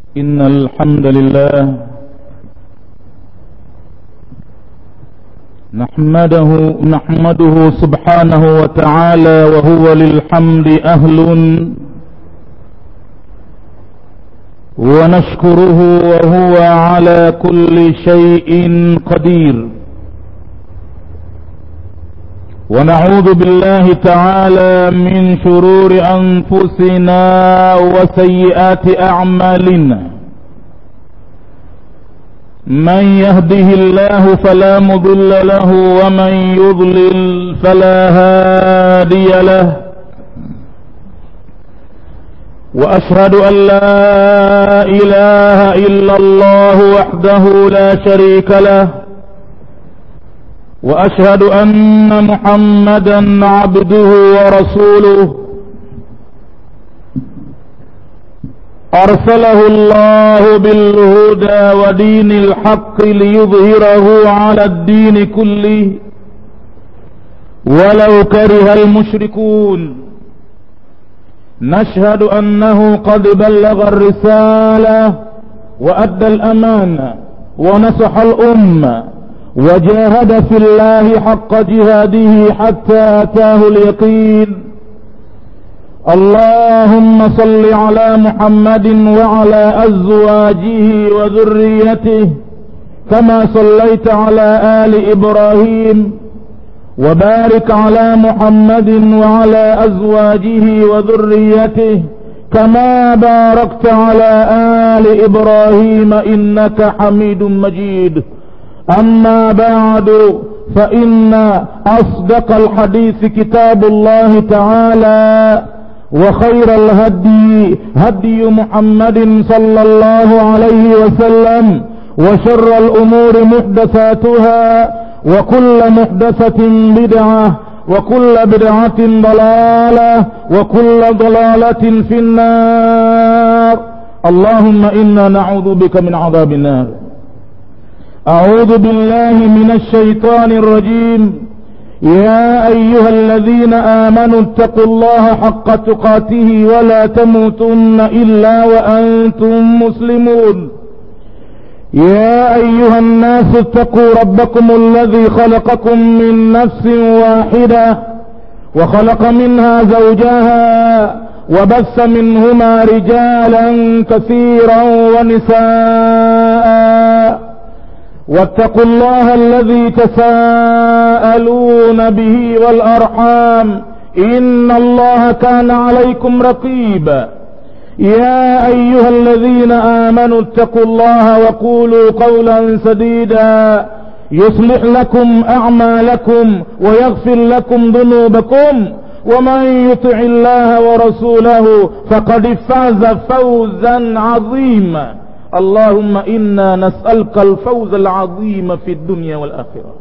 إن الحمد لله نحمده نحمده سبحانه وتعالى وهو للحمد أهل ونشكره وهو على كل شيء قدير ونعوذ بالله تعالى من شرور أنفسنا وسيئات أعمالنا من يهده الله فلا مضل له ومن يضلل فلا هادي له وأشهد أن لا إله إلا الله وحده لا شريك له واشهد ان محمدا عبده ورسوله ارسله الله بالهدى ودين الحق ليظهره على الدين كله ولو كره المشركون نشهد انه قد بلغ الرساله وادى الامانه ونصح الامه وجاهد في الله حق جهاده حتى اتاه اليقين اللهم صل على محمد وعلى ازواجه وذريته كما صليت على ال ابراهيم وبارك على محمد وعلى ازواجه وذريته كما باركت على ال ابراهيم انك حميد مجيد أما بعد فإن أصدق الحديث كتاب الله تعالى وخير الهدي هدي محمد صلى الله عليه وسلم وشر الأمور محدثاتها وكل محدثة بدعة وكل بدعة ضلالة وكل ضلالة في النار اللهم إنا نعوذ بك من عذاب النار أعوذ بالله من الشيطان الرجيم يا أيها الذين آمنوا اتقوا الله حق تقاته ولا تموتن إلا وأنتم مسلمون يا أيها الناس اتقوا ربكم الذي خلقكم من نفس واحدة وخلق منها زوجها وبث منهما رجالا كثيرا ونساء واتقوا الله الذي تساءلون به والأرحام إن الله كان عليكم رقيبا يا أيها الذين آمنوا اتقوا الله وقولوا قولا سديدا يصلح لكم أعمالكم ويغفر لكم ذنوبكم ومن يطع الله ورسوله فقد فاز فوزا عظيما اللهم إنا نسألك الفوز العظيم في الدنيا والآخرة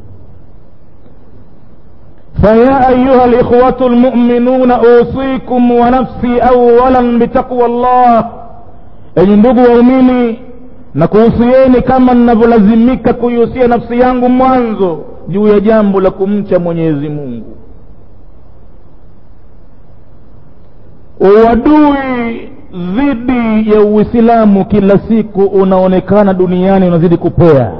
فيا أيها الإخوة المؤمنون أوصيكم ونفسي أولا بتقوى الله enyi ndugu waumini na kuhusieni kama ninavyolazimika kuihusia nafsi yangu mwanzo juu ya jambo la kumcha mwenyezi mungu uadui dhidi ya uislamu kila siku unaonekana duniani unazidi kupea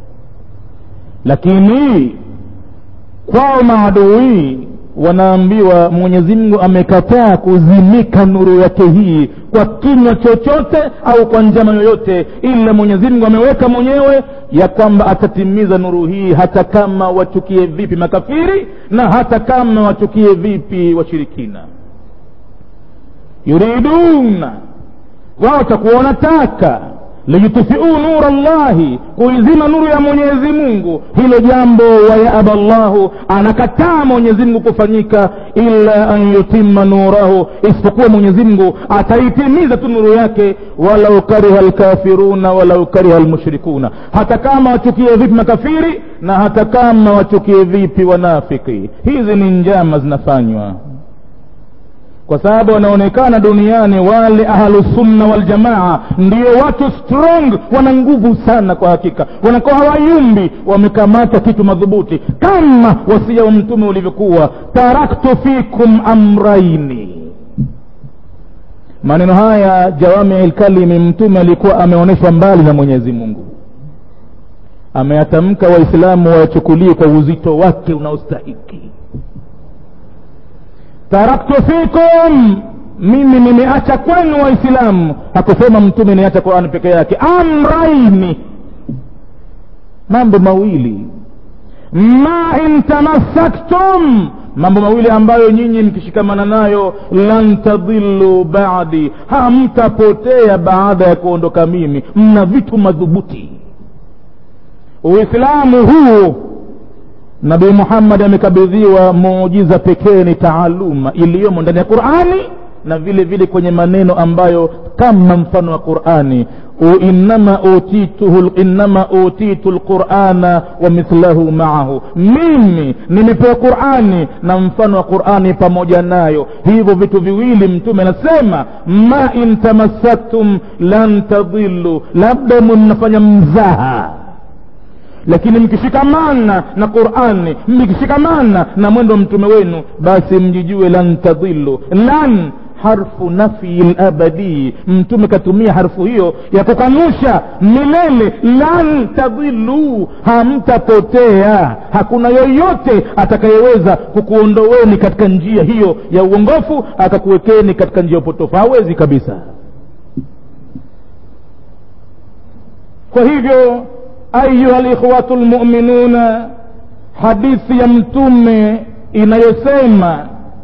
lakini kwao maadui wanaambiwa mwenyezi mungu amekataa kuzimika nuru yake hii kwa kinywa chochote au kwa njama yoyote ila mwenyezi mungu ameweka mwenyewe ya kwamba atatimiza nuru hii hata kama wachukie vipi makafiri na hata kama wachukie vipi washirikina yuriduna wao watakuwa wanataka liyutfiu nura llahi kuizima nuru ya mwenyezi mungu hilo jambo wayaba llahu anakataa mwenyezi mungu kufanyika illa an yutima nurahu isipokuwa mwenyezi mungu ataitimiza tu nuru yake walau kariha lkafiruna walau kariha lmushrikuna hata kama wachukie vipi makafiri na hata kama wachukie vipi wanafiki hizi ni njama zinafanywa kwa sababu wanaonekana duniani wale ahlusunna waljamaa ndio watu strong wana nguvu sana kwa hakika wanakuwa hawayumbi wamekamata kitu madhubuti kama wasia wa mtume ulivyokuwa taraktu fikum amraini maneno haya jawami lkalimi mtume alikuwa ameonyeshwa mbali na mwenyezi mungu ameyatamka waislamu wayachukulie kwa uzito wake unaostahiki taraktu fikum mimi nimeacha kwenu waislamu hakusema mtume niacha qurani peke yake amraini mambo mawili ma in tamassaktum mambo mawili ambayo nyinyi mkishikamana nayo lan tadhillu badi hamtapotea baada ya kuondoka mimi mna vitu madhubuti uislamu huu nabii muhammadi amekabidhiwa muujiza pekee ni taaluma iliyomo ndani ya qurani na vile vile kwenye maneno ambayo kama mfano wa qurani innama utituhu innama utitu lqurana wa mithlahu maahu mimi nimepewa qurani na mfano wa qurani pamoja nayo hivyo vitu viwili mtume anasema ma in tamassaktum lan tadhillu labda mnafanya mzaha lakini mkishikamana na qurani mkishikamana na mwendo wa mtume wenu basi mjijue lan tadhillu lan harfu nafyi labadii mtume katumia harfu hiyo ya kukanusha milele lan tadhilu hamtapotea hakuna yoyote atakayeweza kukuondoweni katika njia hiyo ya uongofu akakuwekeni katika njia ya upotofu hawezi kabisa kwa hivyo ayuha likhwatu lmuminuna hadithi ya mtume inayosema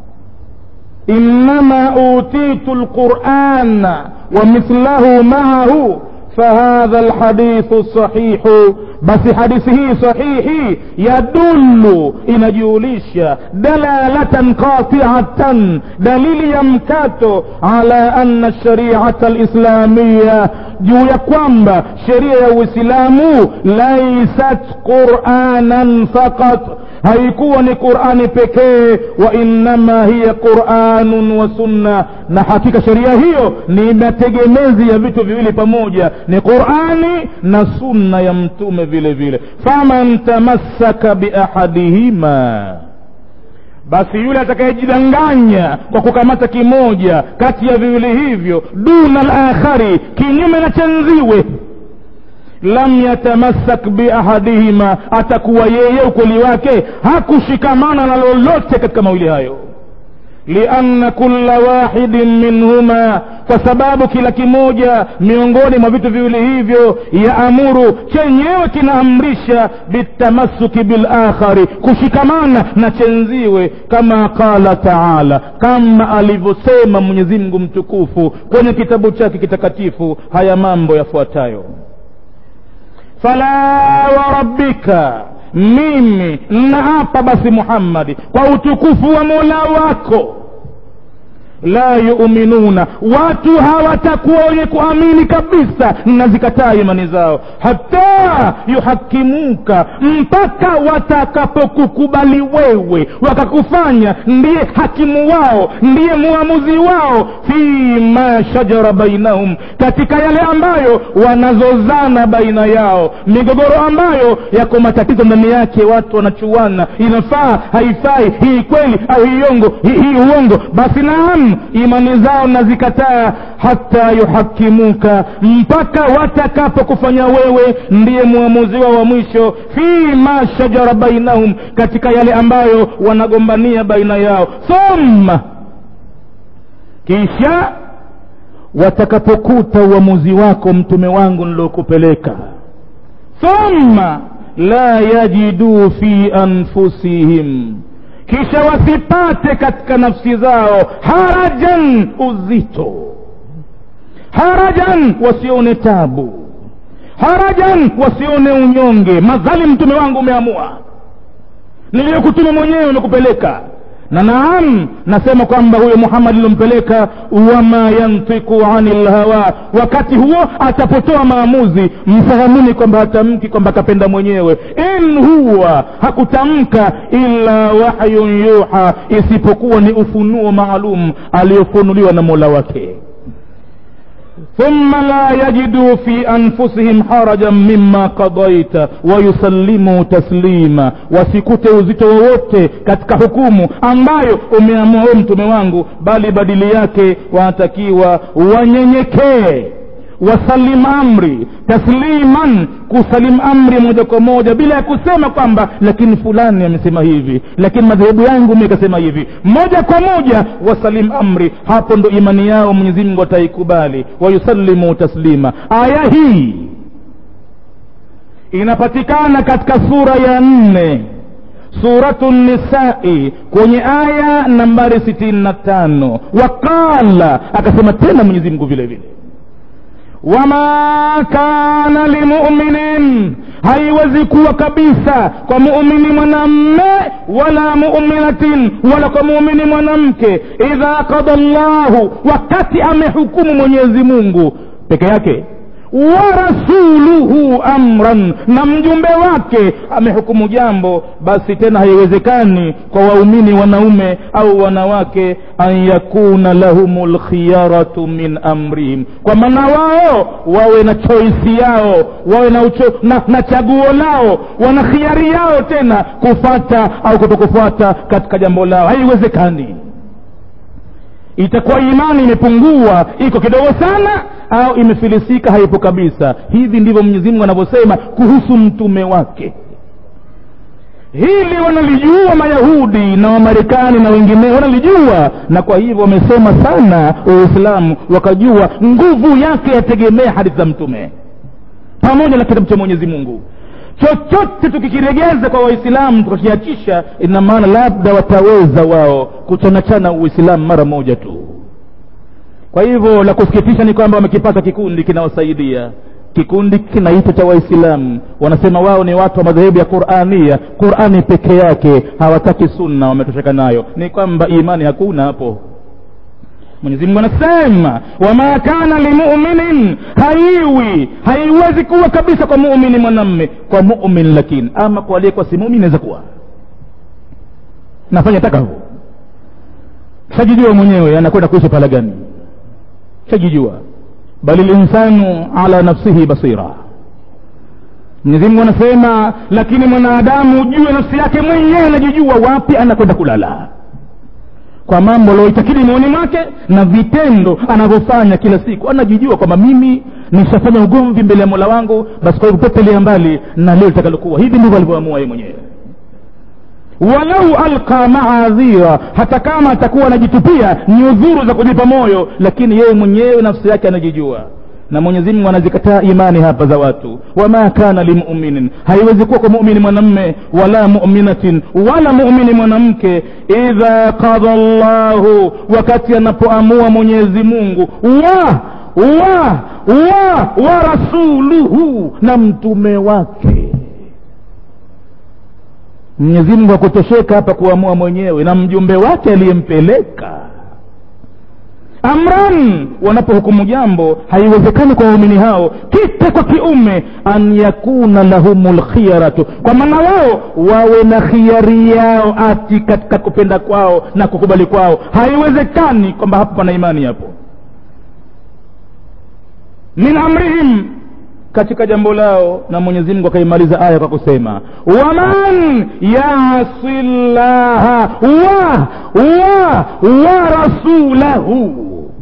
إنما أوتيت القرآن ومثله معه فهذا الحديث الصحيح basi hadithi hii sahihi yadullu inajulisha dalalatan qatiatan dalili ya mkato ala anna shariata lislamiya juu ya kwamba sheria ya uislamu laisat quranan faqat haikuwa ni qurani pekee wa innama hiya quranun wa sunna na hakika sheria hiyo ni mategemezi ya vitu viwili pamoja ni qurani na sunna ya mtume vile vile faman tamassaka biahadihima basi yule atakayejidanganya kwa kukamata kimoja kati ya viwili hivyo duna lakhari kinyume na chenziwe lam yatamassak biahadihima atakuwa yeye ukweli wake hakushikamana na lolote katika mawili hayo lianna kulla wahidin minhuma kwa sababu kila kimoja miongoni mwa vitu viwili hivyo yaamuru chenyewe kinaamrisha bitamassuki bilakhari kushikamana na chenziwe kama qala taala kama alivyosema mwenyezimngu mtukufu kwenye kitabu chake kitakatifu haya mambo yafuatayo fala warabbika mimi naapa basi muhammadi kwa utukufu wa mola wako la yuminuna watu hawatakuwa wenye kuamini kabisa na zikataa imani zao hata yuhakimuka mpaka watakapokukubali wewe wakakufanya ndiye hakimu wao ndiye muamuzi wao fima shajara bainahum katika yale ambayo wanazozana baina yao migogoro ambayo yako matatizo ndani yake watu wanachuana inafaa haifai hii kweli au hii ongo hii, hii uongo basi naam imani zao nazikataa hata yuhakimuka mpaka watakapokufanya wewe ndiye mwamuzi wao wa mwisho fima shajara bainahum katika yale ambayo wanagombania baina yao thumma kisha watakapokuta uamuzi wako mtume wangu niliokupeleka thumma la yajiduu fi anfusihim kisha wasipate katika nafsi zao harajan uzito harajan wasione tabu harajan wasione unyonge madhali mtume wangu umeamua niliyokutuma mwenyewe umekupeleka na naam nasema kwamba huyo muhammadi lilompeleka wama yantiku ani lhawa wakati huo atapotoa maamuzi mfahamuni kwamba hatamki kwamba akapenda mwenyewe in huwa hakutamka illa wahyun yuha isipokuwa ni ufunuo maalum aliyofunuliwa na mola wake thumma la yajidu fi anfusihim harajan mima qadaita wayusallimu taslima wasikute uzito wowote katika hukumu ambayo umeamua we mtume wangu bali badili yake wanatakiwa wanyenyekee wasalim amri tasliman kusalim amri moja kwa moja bila ya kusema kwamba lakini fulani amesema hivi lakini madhehebu yangu mi kasema hivi moja kwa moja wasalim amri hapo ndo imani yao mwenyezi mungu ataikubali wayusallimu taslima aya hii inapatikana katika sura ya nne suratu nisai kwenye aya nambari sitini na tano waqala akasema tena mwenyezi mungu vile vile wama kana limuminin haiwezi kuwa kabisa kwa muumini mwanamme wala muminatin wala kwa muumini mwanamke idha qada llahu wakati amehukumu mwenyezi mungu peke yake wa rasuluhu amran na mjumbe wake amehukumu jambo basi tena haiwezekani kwa waumini wanaume au wanawake an yakuna lahum lkhiyaratu min amrihim kwa maana wao wawe na choisi yao wawe na, ucho, na, na chaguo lao wana khiari yao tena kufata au kutokufuata katika jambo lao haiwezekani itakuwa imani imepungua iko kidogo sana au imefilisika haipo kabisa hivi ndivyo mwenyezi mungu anavyosema kuhusu mtume wake hili wanalijua mayahudi na wamarekani na wengineo wanalijua na kwa hivyo wamesoma sana uislamu wakajua nguvu yake yategemea hadithi za mtume pamoja na kitabu cha mwenyezi mungu chochote tukikiregeza kwa waislamu tukakiachisha ina maana labda wataweza wao kuchanachana uislamu mara moja tu kwa hivyo la kusikitisha ni kwamba wamekipata kikundi kinawasaidia kikundi kinaitwa cha waislamu wanasema wao ni watu wa madhehebu ya qurania qurani peke yake hawataki sunna wametosheka nayo ni kwamba imani hakuna hapo mwenyezi mungu anasema wama kana limuminin haiwi haiwezi kuwa kabisa kwa mumini mwanamme kwa mumin lakini ama kwa aliyekuwa si mumin inaweza kuwa nafanya taka huo shajijua mwenyewe anakwenda kuishi pala gani shajijua bali linsanu ala nafsihi basira mwenyezi mungu anasema lakini mwanadamu ujue nafsi yake mwenyewe anajijua wapi anakwenda kulala kwa mambo alioitakidi moyoni mwake na vitendo anavyofanya kila siku anajijua kwamba mimi nishafanya ugomvi mbele ya mola wangu basi kwa hivyo pepelia mbali na leo litakalokuwa hivi ndivyo alivyoamua yeye mwenyewe walau alqa maadhira hata kama atakuwa anajitupia ni udhuru za kujipa moyo lakini yeye mwenyewe nafsi yake anajijua na mwenyezi mungu anazikataa imani hapa za watu wama kana limuminin haiwezi kuwa kwa mumini mwanamme wala muminatin wala mumini mwanamke idha qada llahu wakati anapoamua mwenyezi mungu wa wa wa wa rasuluhu na mtume wake mwenyezi mungu akutosheka hapa kuamua mwenyewe na mjumbe wake aliyempeleka amran wanapohukumu jambo haiwezekani kwa waumini hao kike kwa kiume an yakuna lahum lkhiyaratu kwa maana wao wawe na khiari yao ati katika kupenda kwao na kukubali kwao haiwezekani kwamba hapo pana imani hapo min amrihim katika jambo lao na mwenyezi mungu akaimaliza aya kwa kusema waman yasi llaha wa wa wa rasulahu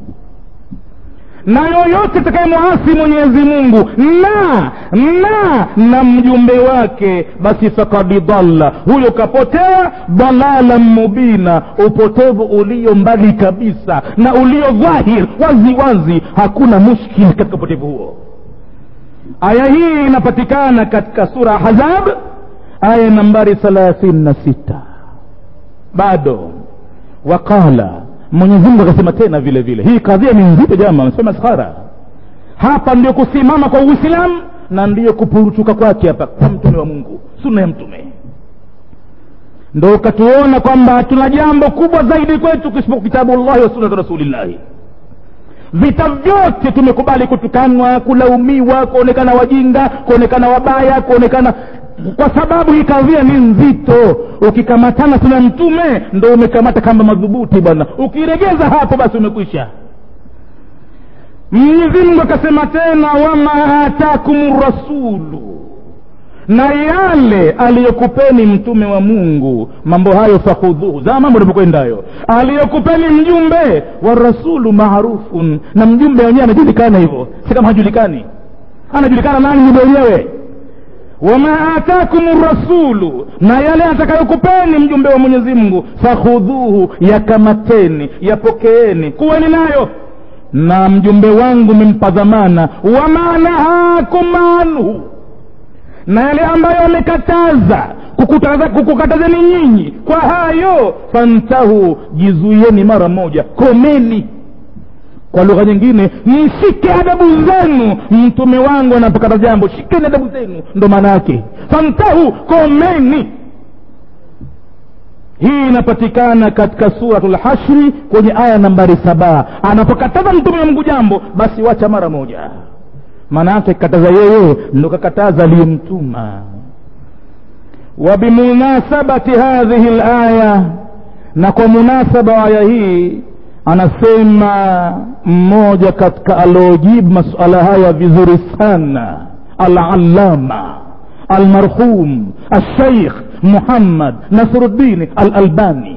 na yoyote atakayemwasi mwenyezi mungu na na na mjumbe wake basi fakad dhalla huyo kapotea dalalan mubina upotevu ulio mbali kabisa na ulio dhahir wazi wazi hakuna mushkil katika upotevu huo aya hii inapatikana katika sura hazab aya nambari thalathini na sita bado waqala mwenyezi mungu akasema tena vile vile hii kadhia ni nzito jama amesema skhara hapa ndio kusimama kwa uislamu na ndiyo kupuruchuka kwake hapa kwa mtume wa mungu sunna ya mtume ndo ukatuona kwamba hatuna jambo kubwa zaidi kwetu kisipo kitabu llahi wa sunnatu rasulillahi vita vyote tumekubali kutukanwa kulaumiwa kuonekana wajinga kuonekana wabaya kuonekana kwa sababu hii kadhia ni nzito ukikamatana tuna mtume ndo umekamata kamba madhubuti bwana ukiregeza hapo basi umekwisha mwenyezi mungu akasema tena wama atakum rasulu na yale aliyokupeni mtume wa mungu mambo hayo fakhudhuhu za mambo alivyokwendayo aliyokupeni mjumbe wa rasulu maarufun na mjumbe wenyewe anajulikana hivyo si kama hajulikani anajulikana nani mjumbe wenyewe wama atakum rasulu na yale atakayokupeni mjumbe wa mwenyezi mungu fakhudhuhu yakamateni yapokeeni kuweni nayo na mjumbe wangu mempa dhamana wama nahakum anhu na yale ambayo amekataza kukutaza- kukukatazeni nyinyi kwa hayo fantahu jizuieni mara moja komeni kwa lugha nyingine mshike adabu zenu mtume wangu anapokata jambo shikeni adabu zenu ndo maana yake fantahu komeni hii inapatikana katika suratu lhashri kwenye aya nambari saba anapokataza mtume wa mungu jambo basi wacha mara moja maana yake kataza yeye ndo kakataza aliyemtuma wabimunasabati hadhihi laya na kwa munasaba wa aya hii anasema mmoja katika aliojibu masuala haya vizuri sana alalama almarhum alsheikh muhammad nasruddin alalbani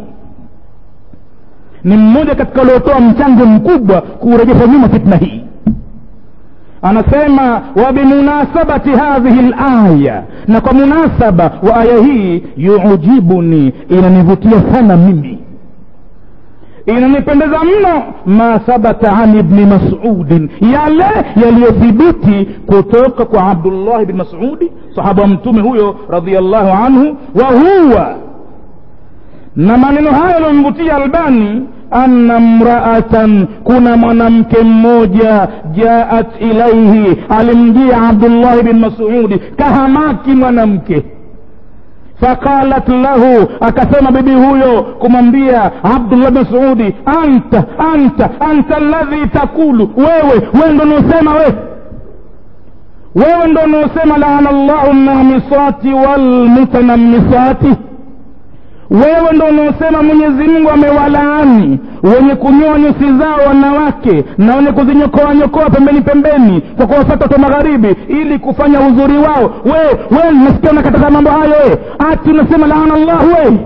ni mmoja katika waliotoa mchango mkubwa kurejesha nyuma fitna hii anasema wabimunasabati hadhihi laya na kwa munasaba wa aya hii yujibuni inanivutia sana mimi inanipendeza mno ma thabata an ibni masudin yale yaliyothibiti kutoka kwa abdullahi bni masudi sahaba wa mtume huyo radiallahu anhu wa huwa na maneno hayo yaliyomvutia albani anna mraatan kuna mwanamke mmoja jaat ilaihi alimjia abdullahi bin masudi kahamaki mwanamke faqalat lahu akasema bibi huyo kumwambia abdullah bin masudi anta anta anta alladhi takulu wewe wewe ndo unaosema we wewe ndo unaosema laana llahu lnamisati walmutanamisati wewe ndo unaosema mwenyezi mungu amewalaani wenye kunyoa nyusi zao wanawake na wenye kuzinyokoa nyokoa pembeni pembeni kwa kuwafata watu wa magharibi ili kufanya uzuri wao wewe wewe nasikia unakataza mambo hayo we ati unasema laana llahu we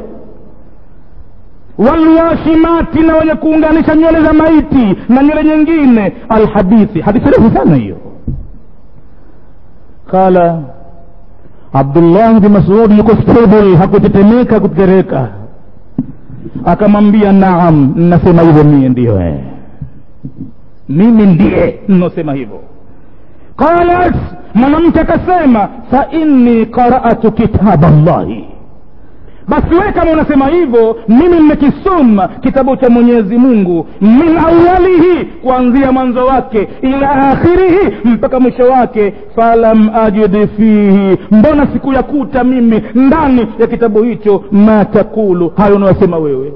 walwashimati na wenye kuunganisha nywele za maiti na nywele nyingine alhadithi hadithi refu sana hiyo qala abdullah bin masudi yuko stable hakutetemeka hakutetereka akamwambia naam nasema hivyo mie ndiyo eh. mimi ndiye nosema hivyo qalat mwanamke akasema fa inni qaratu kitaba llahi basi wewe kama unasema hivyo mimi nimekisoma kitabu cha mwenyezi mungu min awalihi kuanzia mwanzo wake ila akhirihi mpaka mwisho wake falam ajid fihi mbona sikuyakuta mimi ndani ya kitabu hicho ma takulu hayo unayosema wewe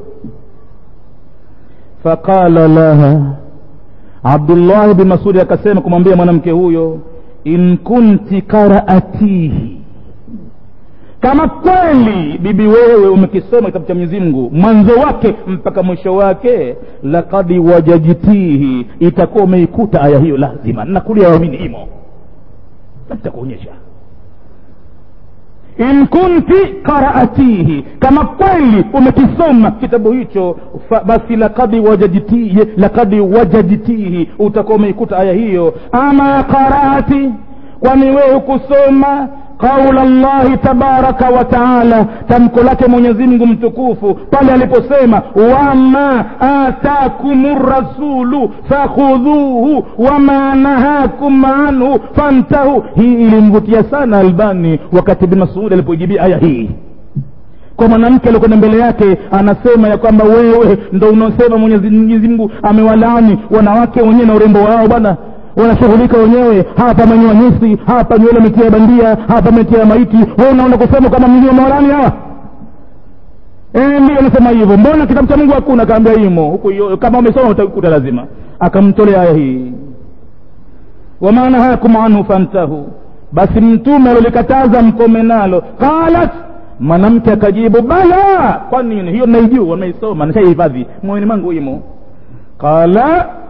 faqala laha abdullahi bin masudi akasema kumwambia mwanamke huyo in kunti karaatihi kama kweli bibi wewe umekisoma kitabu cha mwenyezi mungu mwanzo wake mpaka mwisho wake lakad wajajitihi itakuwa umeikuta aya hiyo lazima nakulia wamini imo nitakuonyesha in kunti qaraatihi kama kweli umekisoma kitabu hicho fa, basi lakad wajajitihi lakad wajajitihi utakuwa umeikuta aya hiyo ama qaraati kwani wewe kusoma qaula llahi tabaraka wa taala tamko lake mwenyezimngu mtukufu pale aliposema wama atakum rasulu fakhudhuhu wama nahakum anhu fantahu hii ilimvutia sana albani wakati bin masudi alipojibia aya hii kwa mwanamke aliyokwenda mbele yake anasema ya kwamba wewe ndo unaosema mwenyezi mungu amewalaani wanawake wenyewe na urembo wao bwana wanashughulika wenyewe hapa manyoa nyusi hapa nywele metia bandia hapa metia maiti we unaona kusema kama mwenyewe mawalani hawa e, ndio anasema hivyo mbona kitabu cha mungu hakuna akaambia imo huku hiyo kama umesoma utakuta lazima akamtolea aya hii wama nahakum anhu fantahu basi mtume alolikataza mkome nalo qalat mwanamke akajibu bala kwa nini hiyo naijua naisoma nashaihifadhi moyoni mwangu imo qala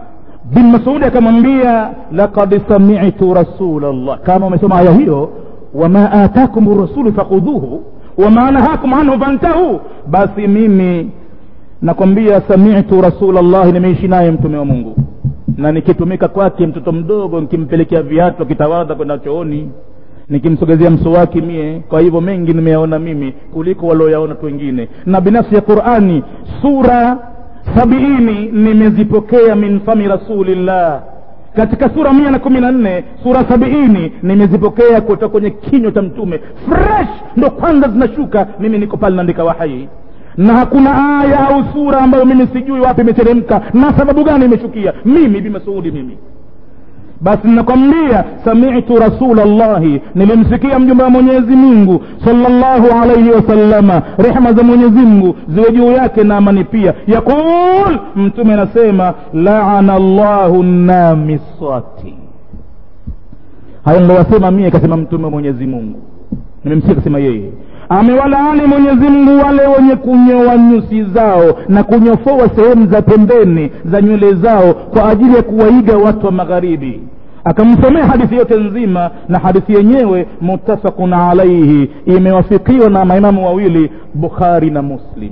bin masudi akamwambia laqad samitu rasulllah kama umesoma aya hiyo wama atakum rasulu fakhudhuhu wama nahakum anhu fantahu basi mimi nakwambia samitu rasulllahi nimeishi naye mtume wa mungu na nikitumika kwake mtoto mdogo nikimpelekea viatu akitawadha kwenda chooni nikimsogezea msowaki mie kwa hivyo mengi nimeyaona mimi kuliko walioyaona watu wengine na binafsi ya qurani sura sabiini nimezipokea min fami rasulillah katika sura mia na kumi na nne sura sabiini nimezipokea kutoka kwenye kinywa cha mtume fresh ndo kwanza zinashuka mimi niko pale naandika wahai na hakuna aya au sura ambayo mimi sijui wapi imeteremka na sababu gani imeshukia mimi bimasuudi mimi basi ninakwambia samitu rasulllahi nilimsikia mjumbe wa mwenyezi mungu salllahu alaihi wasallama rehma za mwenyezi mungu ziwe juu yake na amani pia yaqul mtume anasema laana llahu namisati hayo nilowasema mie kasema mtume wa mwenyezi mungu nimemsikia kasema yeye amewalaani mwenyezi mungu wale wenye kunyoa nyusi zao na kunyofoa sehemu za pembeni za nywele zao kwa ajili ya kuwaiga watu wa magharibi akamsomea hadithi yote nzima na hadithi yenyewe muttafaqun alaihi imewafikiwa na maimamu wawili bukhari na muslim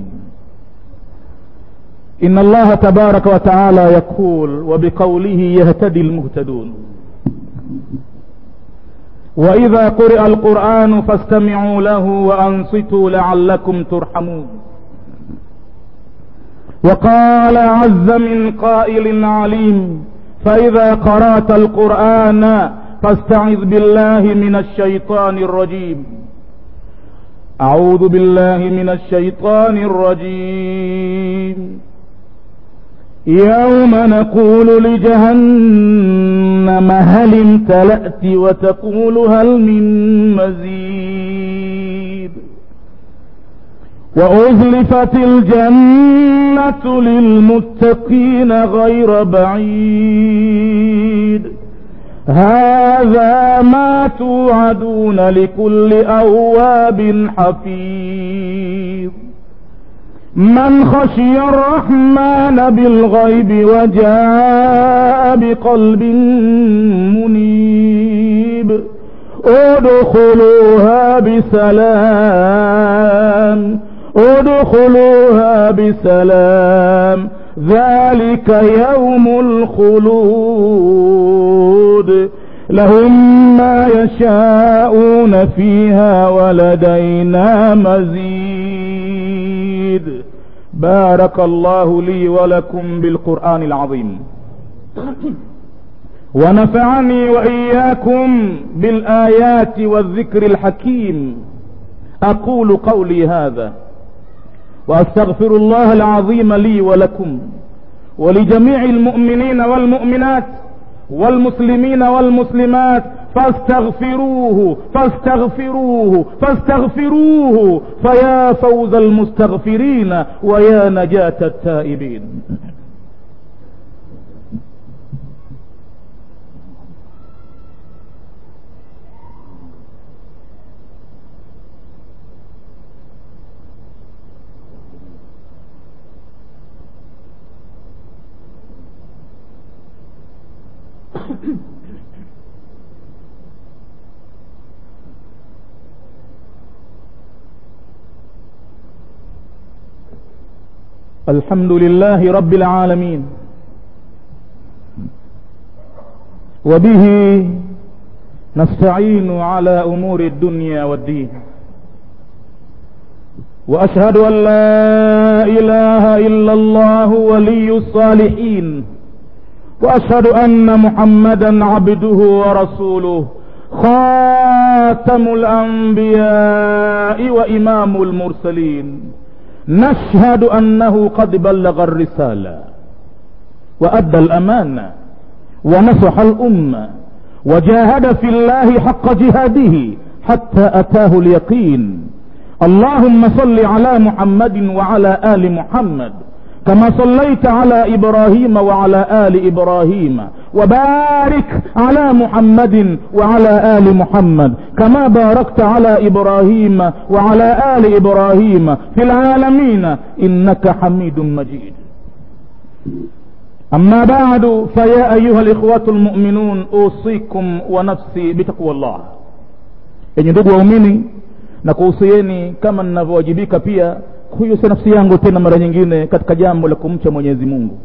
إن الله تبارك وتعالى يقول وبقوله يهتدي المهتدون وإذا قرئ القرآن فاستمعوا له وأنصتوا لعلكم ترحمون وقال عز من قائل عليم فإذا قرأت القرآن فاستعذ بالله من الشيطان الرجيم أعوذ بالله من الشيطان الرجيم يوم نقول لجهنم هل امتلأت وتقول هل من مزيد وأزلفت الجنة للمتقين غير بعيد هذا ما توعدون لكل أواب حفيظ من خشي الرحمن بالغيب وجاء بقلب منيب ادخلوها بسلام ادخلوها بسلام ذلك يوم الخلود لهم ما يشاءون فيها ولدينا مزيد بارك الله لي ولكم بالقرآن العظيم ونفعني وإياكم بالآيات والذكر الحكيم أقول قولي هذا وأستغفر الله العظيم لي ولكم ولجميع المؤمنين والمؤمنات والمسلمين والمسلمات فاستغفروه فاستغفروه فاستغفروه فيا فوز المستغفرين ويا نجاة التائبين الحمد لله رب العالمين وبه نستعين على امور الدنيا والدين واشهد ان لا اله الا الله ولي الصالحين واشهد ان محمدا عبده ورسوله خاتم الانبياء وامام المرسلين نشهد انه قد بلغ الرساله وادى الامانه ونصح الامه وجاهد في الله حق جهاده حتى اتاه اليقين اللهم صل على محمد وعلى ال محمد كما صليت على ابراهيم وعلى ال ابراهيم وبارك على محمد وعلى ال محمد كما باركت على ابراهيم وعلى ال ابراهيم في العالمين انك حميد مجيد أما بعد فيا أيها الإخوة المؤمنون أوصيكم ونفسي بتقوى الله yenye ndugu waumini na kuhusieni kama ninavyowajibika pia kuhusia nafsi yangu tena mara nyingine katika jambo la kumcha mwenyezi mungu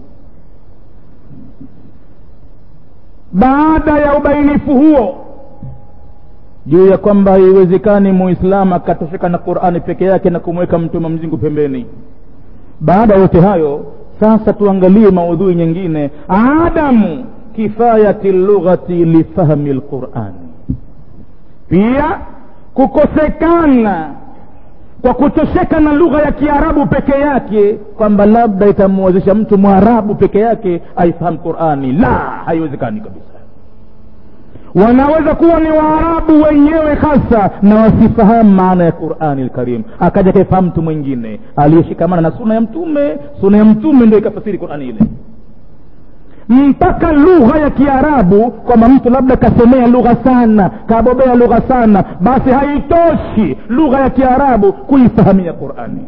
baada ya ubainifu huo juu ya kwamba haiwezekani muislamu akatosheka na qurani peke yake na kumweka mtume mzingu pembeni baada ya yote hayo sasa tuangalie maudhui nyingine adamu kifayati lughati lifahmi lqurani pia kukosekana kwa kutosheka na lugha ya kiarabu peke yake kwamba labda itamwezesha mtu mwarabu peke yake aifahamu qurani la haiwezekani kabisa wanaweza kuwa ni waarabu wenyewe hasa na wasifahamu maana ya qurani lkarim akaja kaifahamu mtu mwingine aliyeshikamana na suna ya mtume suna ya mtume ndio ikafasiri qurani ile mpaka lugha ya kiarabu kwamba mtu labda kasomea lugha sana kabobea lugha sana basi haitoshi lugha ya kiarabu kuifahamia qurani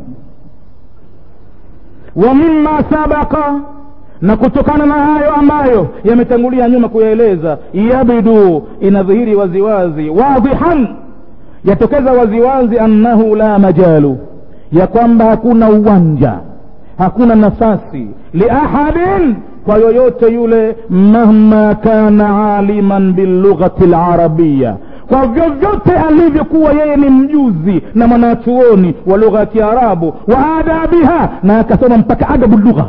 wa mima sabaka na kutokana na hayo ambayo yametangulia nyuma kuyaeleza yabdu inadhihiri waziwazi wadhihan yatokeza waziwazi annahu la majalu ya kwamba hakuna uwanja hakuna nafasi liahadin kwa yoyote yule mahma kana aliman bilughati larabiya kwa vyovyote alivyokuwa yeye ni mjuzi na mwanachuoni wa lugha ya kiarabu wa adabiha na akasoma mpaka adabu lugha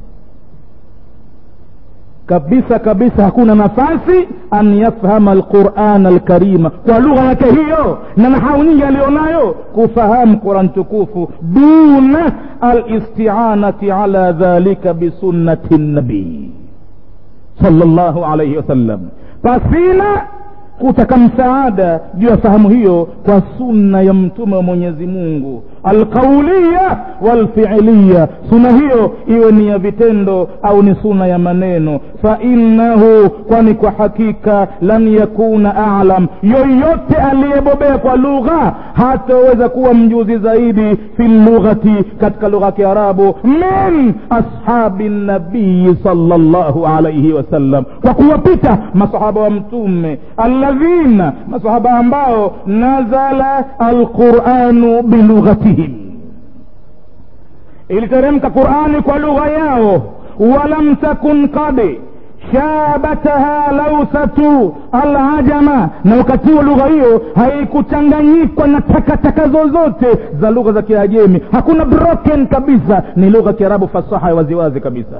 kabisa kabisa hakuna nafasi an yafhama alquran alkarima kwa lugha yake hiyo na nahau nyingi alionayo kufahamu quran tukufu duna alistianati ala dhalika bisunnati nabii sala llahu alaihi wasallam pasina kutaka msaada juu ya fahamu hiyo kwa sunna ya mtume wa mwenyezi mungu alqauliya walfiiliya suna hiyo iwe ni ya vitendo au ni suna ya maneno fainnahu kwani kwa hakika lan yakuna alam yoyote aliyebobea kwa lugha hataweza kuwa mjuzi zaidi fi lughati katika lugha ya kiarabu min ashabi nabii sala llahu alaihi wasallam kwa kuwapita masahaba wa mtume alladhina masahaba ambao nazala alquranu bilughatihim iliteremka qurani kwa lugha yao walam takun qad shabataha lausatu alajama na wakati huo lugha hiyo haikuchanganyikwa na takataka zozote za lugha za kiajemi hakuna broken kabisa ni lugha kiarabu fasaha ya waziwazi kabisa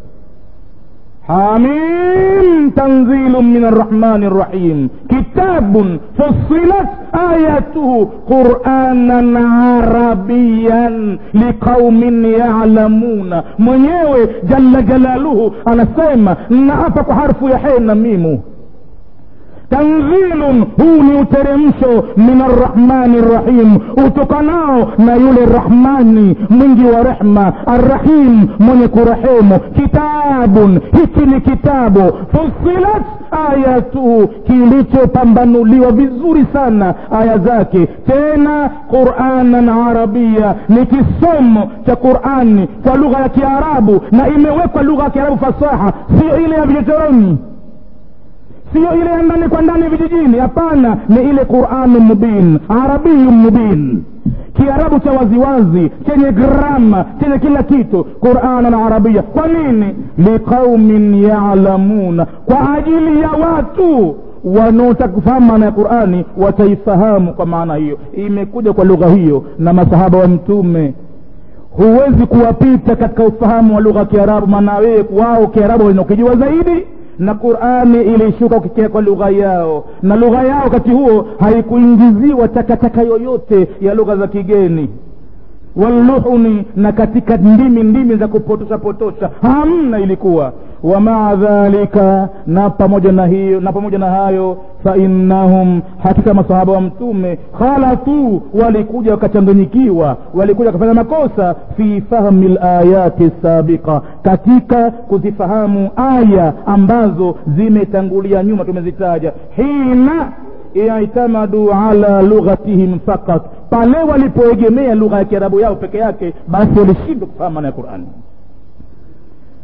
حميم تنزيل من الرحمن الرحيم كتاب فصلت آياته قرآنا عربيا لقوم يعلمون mwenyewe jalla jalaluhu anasema naapa kwa harfu ya he na mimu tanzilun huu ni uteremsho min arrahmani rrahim utokanao na yule rahmani mwingi wa rehma arrahim mwenye kurehemu kitabun hiki ni kitabu fusilat ayatuhu kilichopambanuliwa vizuri sana aya zake tena quranan arabia ni kisomo cha qurani kwa lugha ya kiarabu na imewekwa lugha ya kiarabu fasaha sio ile ya vichochoroni siyo ile ya ndani kwa ndani vijijini hapana ni ile quranu mubin arabiyu mubin kiarabu cha waziwazi chenye grama chenye kila kitu quranan arabia kwa nini liqaumin yalamuna kwa ajili ya watu wanaotaka kufahamu maana ya qurani wataifahamu kwa maana hiyo imekuja kwa lugha hiyo na masahaba wa mtume huwezi kuwapita katika ufahamu wa lugha ya kiarabu maana wewe wao kiarabu wanakijua zaidi na qurani ilishuka ukikia kwa lugha yao na lugha yao wakati huo haikuingiziwa takataka yoyote ya lugha za kigeni walluhuni na katika ndimi ndimi za kupotosha potosha hamna ilikuwa wamaa dhalika na pamoja na hiyo na pamoja na hayo fainnahum hakika masahaba wa mtume khalatu walikuja wakachanganyikiwa walikuja wakafanya makosa fi fahmi layati sabiqa katika kuzifahamu aya ambazo zimetangulia nyuma tumezitaja hina itamadu ala lughatihim fakat pale walipoegemea lugha ya kiarabu yao peke yake basi walishindwa kufahamu maana ya qurani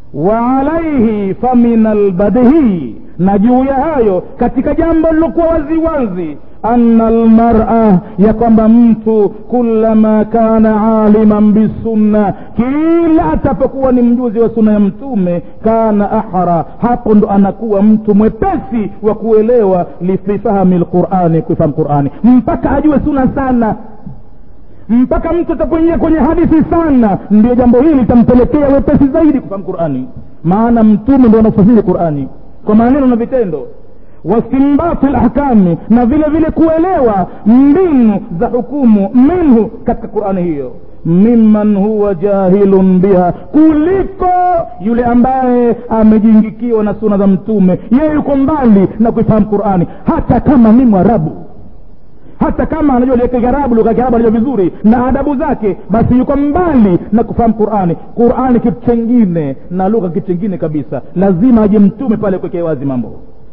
wa alaihi famin albadhi na juu ya hayo katika jambo lilokuwa waziwazi ana almara ya kwamba mtu kulama kana aliman bisunna kila atapokuwa ni mjuzi wa sunna ya mtume kana ahra hapo ndo anakuwa mtu mwepesi wa kuelewa lififahami lqurani kuifahamu qurani mpaka ajue sunna sana mpaka mtu atapoingia kwenye hadithi sana ndio jambo hili litampelekea wepesi zaidi kufahamu qurani maana mtume ndo anafasiri qurani kwa maneno na vitendo wastimbati lahkami na vile vile kuelewa mbinu za hukumu minhu katika qurani hiyo mimman huwa jahilun biha kuliko yule ambaye amejingikiwa na suna za mtume yeye yuko mbali na kuifahamu qurani hata kama ni mwarabu hata kama anajua kiarabu lugha ya kiarabu anajua vizuri na adabu zake basi yuko mbali na kufahamu qurani qurani kitu chengine na lugha kitu chengine kabisa lazima aje mtume pale kuwekea wazi mambo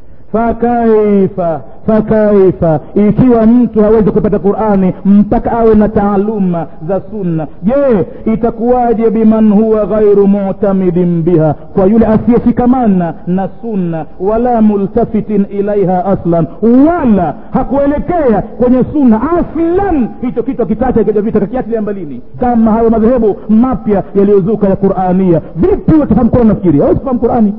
fakaifa fakaifa ikiwa mtu hawezi kupata qurani mpaka awe na taaluma za sunna je itakuwaje biman huwa ghairu mutamidin biha kwa yule asiyeshikamana na sunna wala multafitin ilaiha aslan wala hakuelekea kwenye sunna aslan hicho kitu akitacha kijavita kakiatilia mbalini kama hayo madhehebu mapya yaliyozuka ya qurania vipi watafahamu qurani nafikiri hawezi kufahamu qurani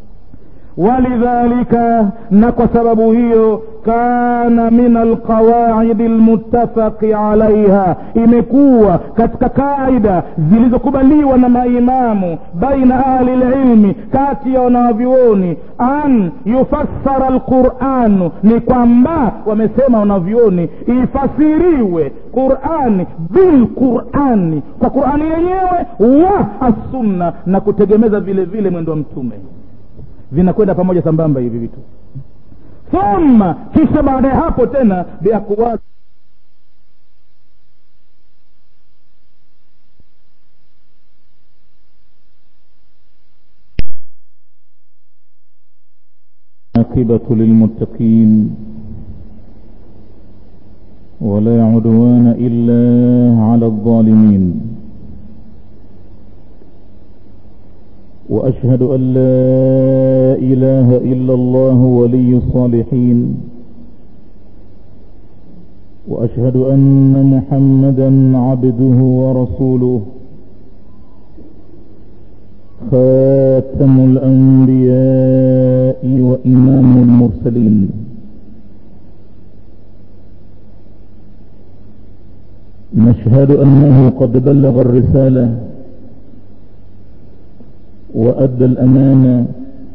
walidhalika na kwa sababu hiyo kana min alqawaidi lmuttafaqi alaiha imekuwa katika kaida zilizokubaliwa na maimamu baina ahli lilmi kati ya wanavyuoni an yufassara lquranu ni kwamba wamesema wanavyuoni ifasiriwe qurani bilqurani kwa qurani yenyewe wa assunna na kutegemeza vile vile mwendo wa mtume vinakwenda pamoja sambamba hivi vitu thumma kisha baada ya hapo tena biaqwali عاقبة للمتقين ولا عدوان إلا على الظالمين وأشهد أن لا إله إلا الله ولي الصالحين وأشهد أن محمدا عبده ورسوله خاتم الأنبياء وإمام المرسلين نشهد أنه قد بلغ الرسالة وأدى الأمانة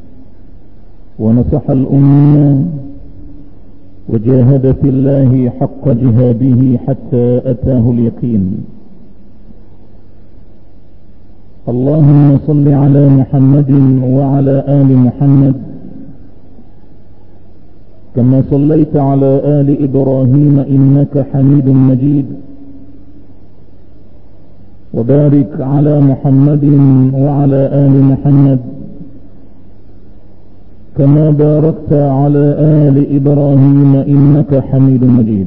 ونصح الأمة وجاهد في الله حق جهاده حتى أتاه اليقين اللهم صل على محمد وعلى آل محمد كما صليت على آل إبراهيم إنك حميد مجيد وبارك على محمد وعلى آل محمد كما باركت على آل إبراهيم إنك حميد مجيد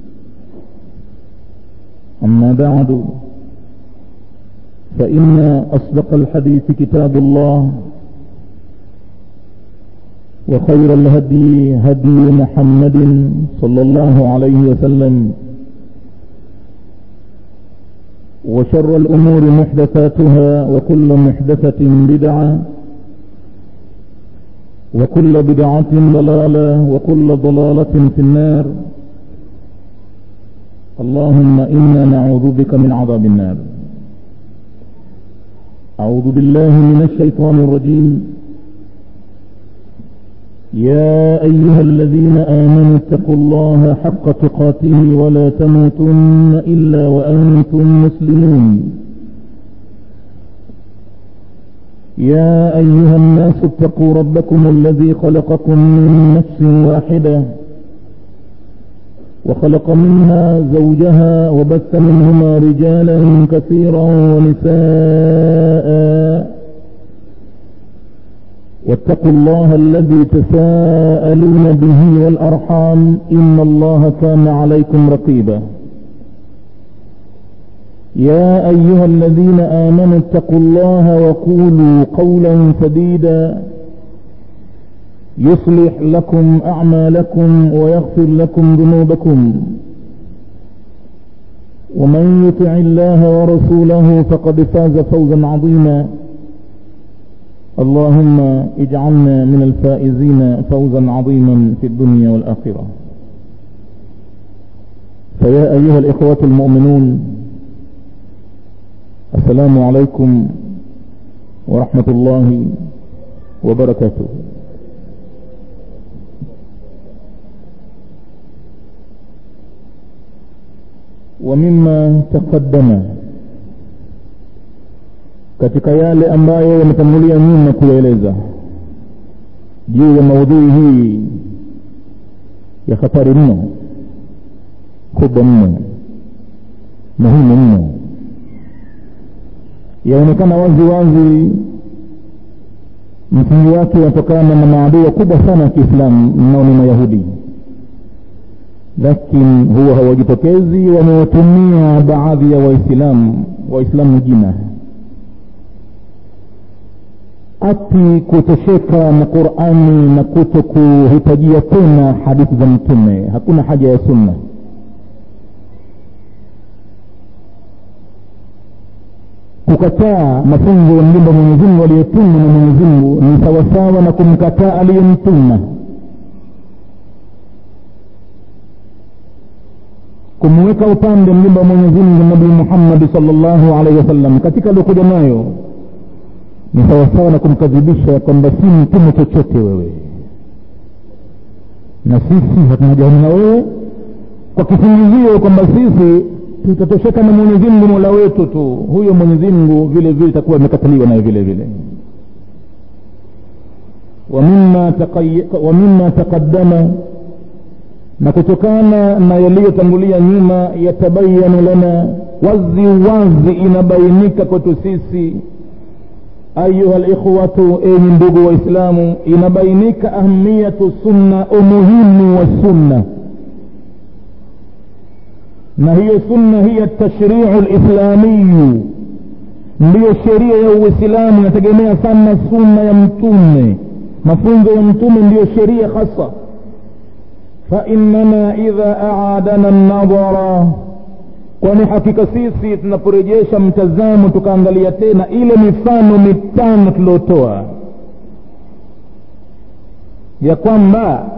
أما بعد فإن أصدق الحديث كتاب الله وخير الهدي هدي محمد صلى الله عليه وسلم وشر الأمور محدثاتها وكل محدثة بدعة وكل بدعة ضلالة وكل ضلالة في النار اللهم إنا نعوذ بك من عذاب النار أعوذ بالله من الشيطان الرجيم يا أيها الذين آمنوا اتقوا الله حق تقاته ولا تموتن إلا وأنتم مسلمون يا أيها الناس اتقوا ربكم الذي خلقكم من نفس واحدة وخلق منها زوجها وبث منهما رجالا كثيرا ونساء واتقوا الله الذي تساءلون به والأرحام إن الله كان عليكم رقيبا يا أيها الذين آمنوا اتقوا الله وقولوا قولا سديدا يصلح لكم أعمالكم ويغفر لكم ذنوبكم ومن يطع الله ورسوله فقد فاز فوزا عظيما اللهم اجعلنا من الفائزين فوزا عظيما في الدنيا والآخرة فيا أيها الإخوة المؤمنون السلام عليكم ورحمة الله وبركاته ومما تقدم katika yale ambayo yametangulia nyuma kuyaeleza juu ya maudhui hii ya hatari mno kubwa mno muhimu mno yaonekana wazi wazi msingi wake unatokana na maadui wakubwa sana ya kiislamu nao ni mayahudi lakini huwa hawajitokezi wamewatumia baadhi ya waislamu waislamu jina ati kutosheka na qurani na kuto kuhitajia tena hadithi za mtume hakuna haja ya sunna kukataa mafunzo ya mjumba mwenyezimungu aliyetumwa na mwenyezimungu ni sawasawa na kumkataa aliyemtuma kumweka upande mjumba wa mwenyezimungu nabii muhammadi salllahu alaihi wasallam katika aliokuja nayo ni sawasawa na kumkadhibisha kwamba si mtume chochote wewe na sisi hatuna jahili na wewe kwa kisingizio kwamba sisi tutatosheka na mwenyezimngu mola wetu tu huyo mwenyezimngu vile vile itakuwa imekataliwa naye vile vile wa mima taqaddama na kutokana na yaliyotangulia nyuma yatabayanu lana wazi wazi inabainika kwetu sisi ayuha likhwatu enyi ndugu waislamu inabainika ahmiyatu sunna umuhimu wa sunna na hiyo sunna hiya tashriu lislamiyu ndiyo sheria ya uislamu inategemea sana sunna ya mtume mafunzo ya mtume ndiyo sheria hasa fainana idha aadana nadhara kwani hakika sisi tunaporejesha mtazamo tukaangalia tena ile mifano mitano tuliotoa ya kwamba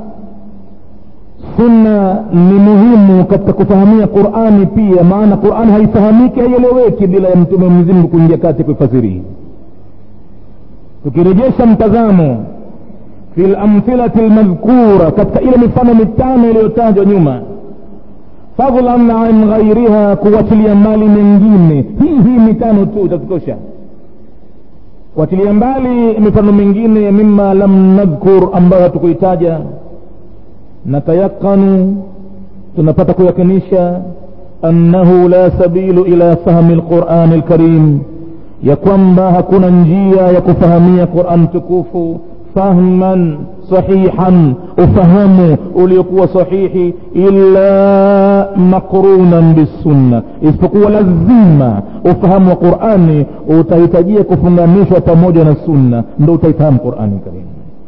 sunna ni muhimu katika kufahamia qurani pia maana qurani haifahamiki haieleweki bila ya mtume mwenyezimngu kuingia kati kuifasiri tukirejesha mtazamo fi lamthilati lmadhkura katika ile mifano mitano iliyotajwa nyuma fadlan an ghairiha kuwachilia mbali mengine hii hii mitano tu itatutosha kuachilia mbali mifano mingine mima lam nadhkur ambayo hatukuitaja natayaqanu tunapata kuyakinisha annahu la sabilu ila fahmi lqurani lkarim ya kwamba hakuna njia ya kufahamia quran tukufu fahman sahihan ufahamu uliokuwa sahihi illa maqrunan bisunna isipokuwa lazima ufahamu wa qurani utahitajia kufunganishwa pamoja na sunna ndo utaifahamu qurani karim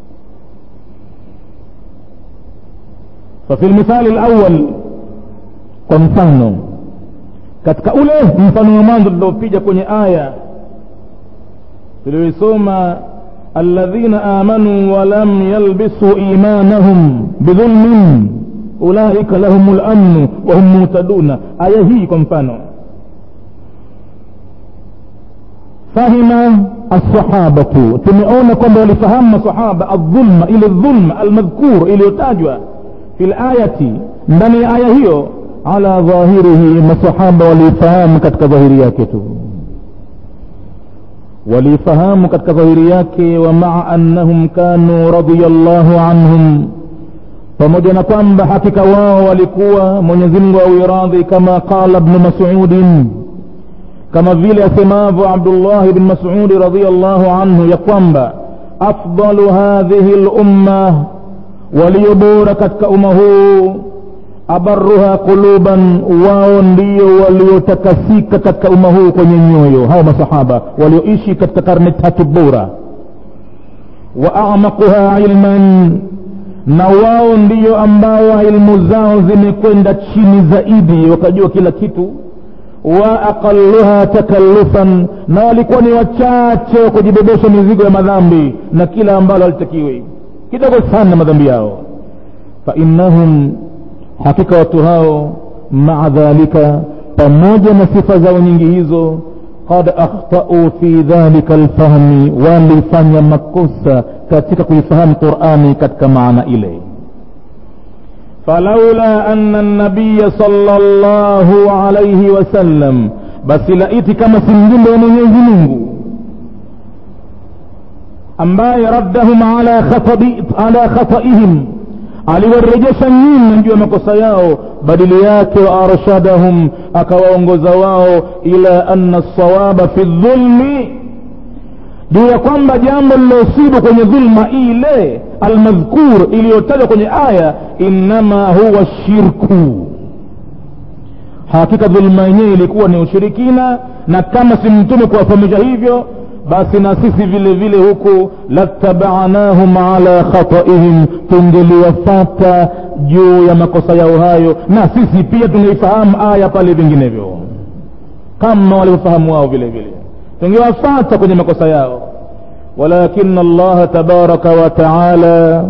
fafi lmithali lawal kwa mfano katika ule mfano wa mwanzo tuliopiga kwenye aya tulioisoma alladhina amanu walam yalbisuu imanahum bidhulmin ulaika lahum lamnu wahum muhtaduna aya hii kwa mfano fahima alsahabatu tumeona kwamba walifahamu masahaba aldhulma ile dhulma almadhkur iliyotajwa fi layati ndani ya aya hiyo ala dhahirihi masahaba waliifahamu katika dhahiri yake tu waliifahamu katika dhahiri yake wa maa annahum kanu radiallahu anhum pamoja na kwamba hakika wao walikuwa mwenyezimngu awiradhi kama qala bnu masudin kama vile asemavyo abdullahi bn masudi radiallahu anhu ya kwamba afdalu hadhihi lumma walio bora katika umma huu abaruha quluban wao ndio waliotakasika katika umma huu kwenye nyoyo hao masahaba walioishi katika karne tatu bora wa amaquha ilman na wao ndio ambao ilmu zao zimekwenda chini zaidi wakajua kila kitu wa aqalluha takallufan na walikuwa ni wachache wa kujibebesha mizigo ya madhambi na kila ambalo halitakiwi kidogo sana madhambi yao fainnahum hakika watu hao maa dhalika pamoja na sifa zao nyingi hizo qad akhtau fi dhalika lfahmi walifanya makosa katika kuifahamu qurani katika maana ile falaula ana nabiya sala llahu alaihi wasallam basi laiti kama si mjumbe wa mwenyezi mungu ambaye raddahum ala, khatabi, ala khataihim aliwarejesha nyuma juu ya makosa yao badili yake wa arshadahum akawaongoza wao ila anna sawaba fi dhulmi juu ya kwamba jambo lilosibu kwenye dhulma ile almadhkur iliyotajwa kwenye aya innama huwa shirku hakika dhulma yenyewe ilikuwa ni ushirikina na kama si mtume kuwafahamisha hivyo basi na sisi vile vile huku latabanahum ala khataihim tungeliwafata juu ya makosa yao hayo na sisi pia tungeifahamu aya pale vinginevyo kama walivyofahamu wao vile vile tungewafata kwenye makosa yao walakin allaha tabaraka wa taala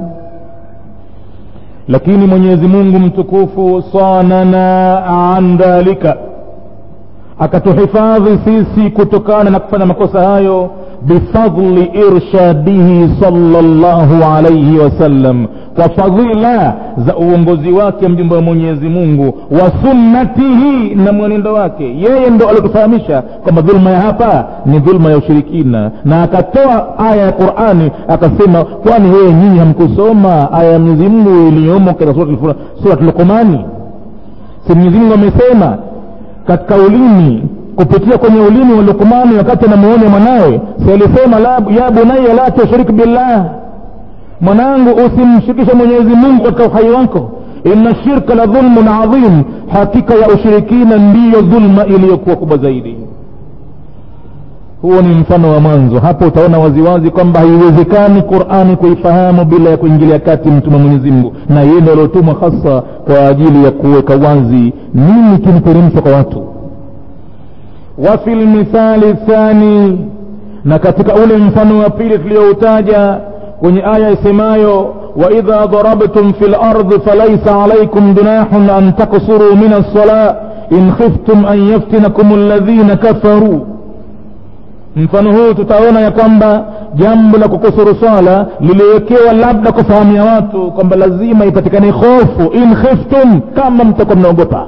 lakini mwenyezi mungu mtukufu sanana an dhalika akatuhifadhi sisi kutokana na kufanya makosa hayo bifadli irshadihi salllahu alaihi wasallam kwa fadhila za uongozi wake mjumbe wa mwenyezi mungu wa sunnatihi na mwenendo wake yeye ndo aliotufahamisha kwamba dhulma ya hapa ni dhulma ya ushirikina na akatoa aya ya qurani akasema kwani yeye nyinyi hamkusoma aya ya mwenyezi mungu iliyomo katika surat luqumani si mwenyezi mungu amesema katika ulimi kupitia kwenye ulimi wa lukmani wakati anamuonya mwanawe si alisema ya bunaya la tushrik billah mwanangu usimshirikishe mwenyezi mungu katika uhai wako inna shirka la dhulmun adhim hakika ya ushirikina ndiyo dhulma iliyokuwa kubwa zaidi huo ni mfano wa mwanzo hapo utaona waziwazi kwamba haiwezekani qurani kuifahamu bila ya kuingilia kati mtume mwenyezi mungu na yeye ndo aliotumwa hasa kwa ajili ya kuweka wazi nini kimteremshwa kwa watu wa fi lmithali thani na katika ule mfano wa pili tulioutaja kwenye aya isemayo waidha darabtum fi lardi falaisa alaikum junahun an taksuruu min alsala in khiftum an yaftinakum alladhina kafaruu mfano huu tutaona ya kwamba jambo la kukusuru swala liliwekewa labda kufahamia watu kwamba lazima ipatikane hofu in khiftum kama mtakuwa mnaogopa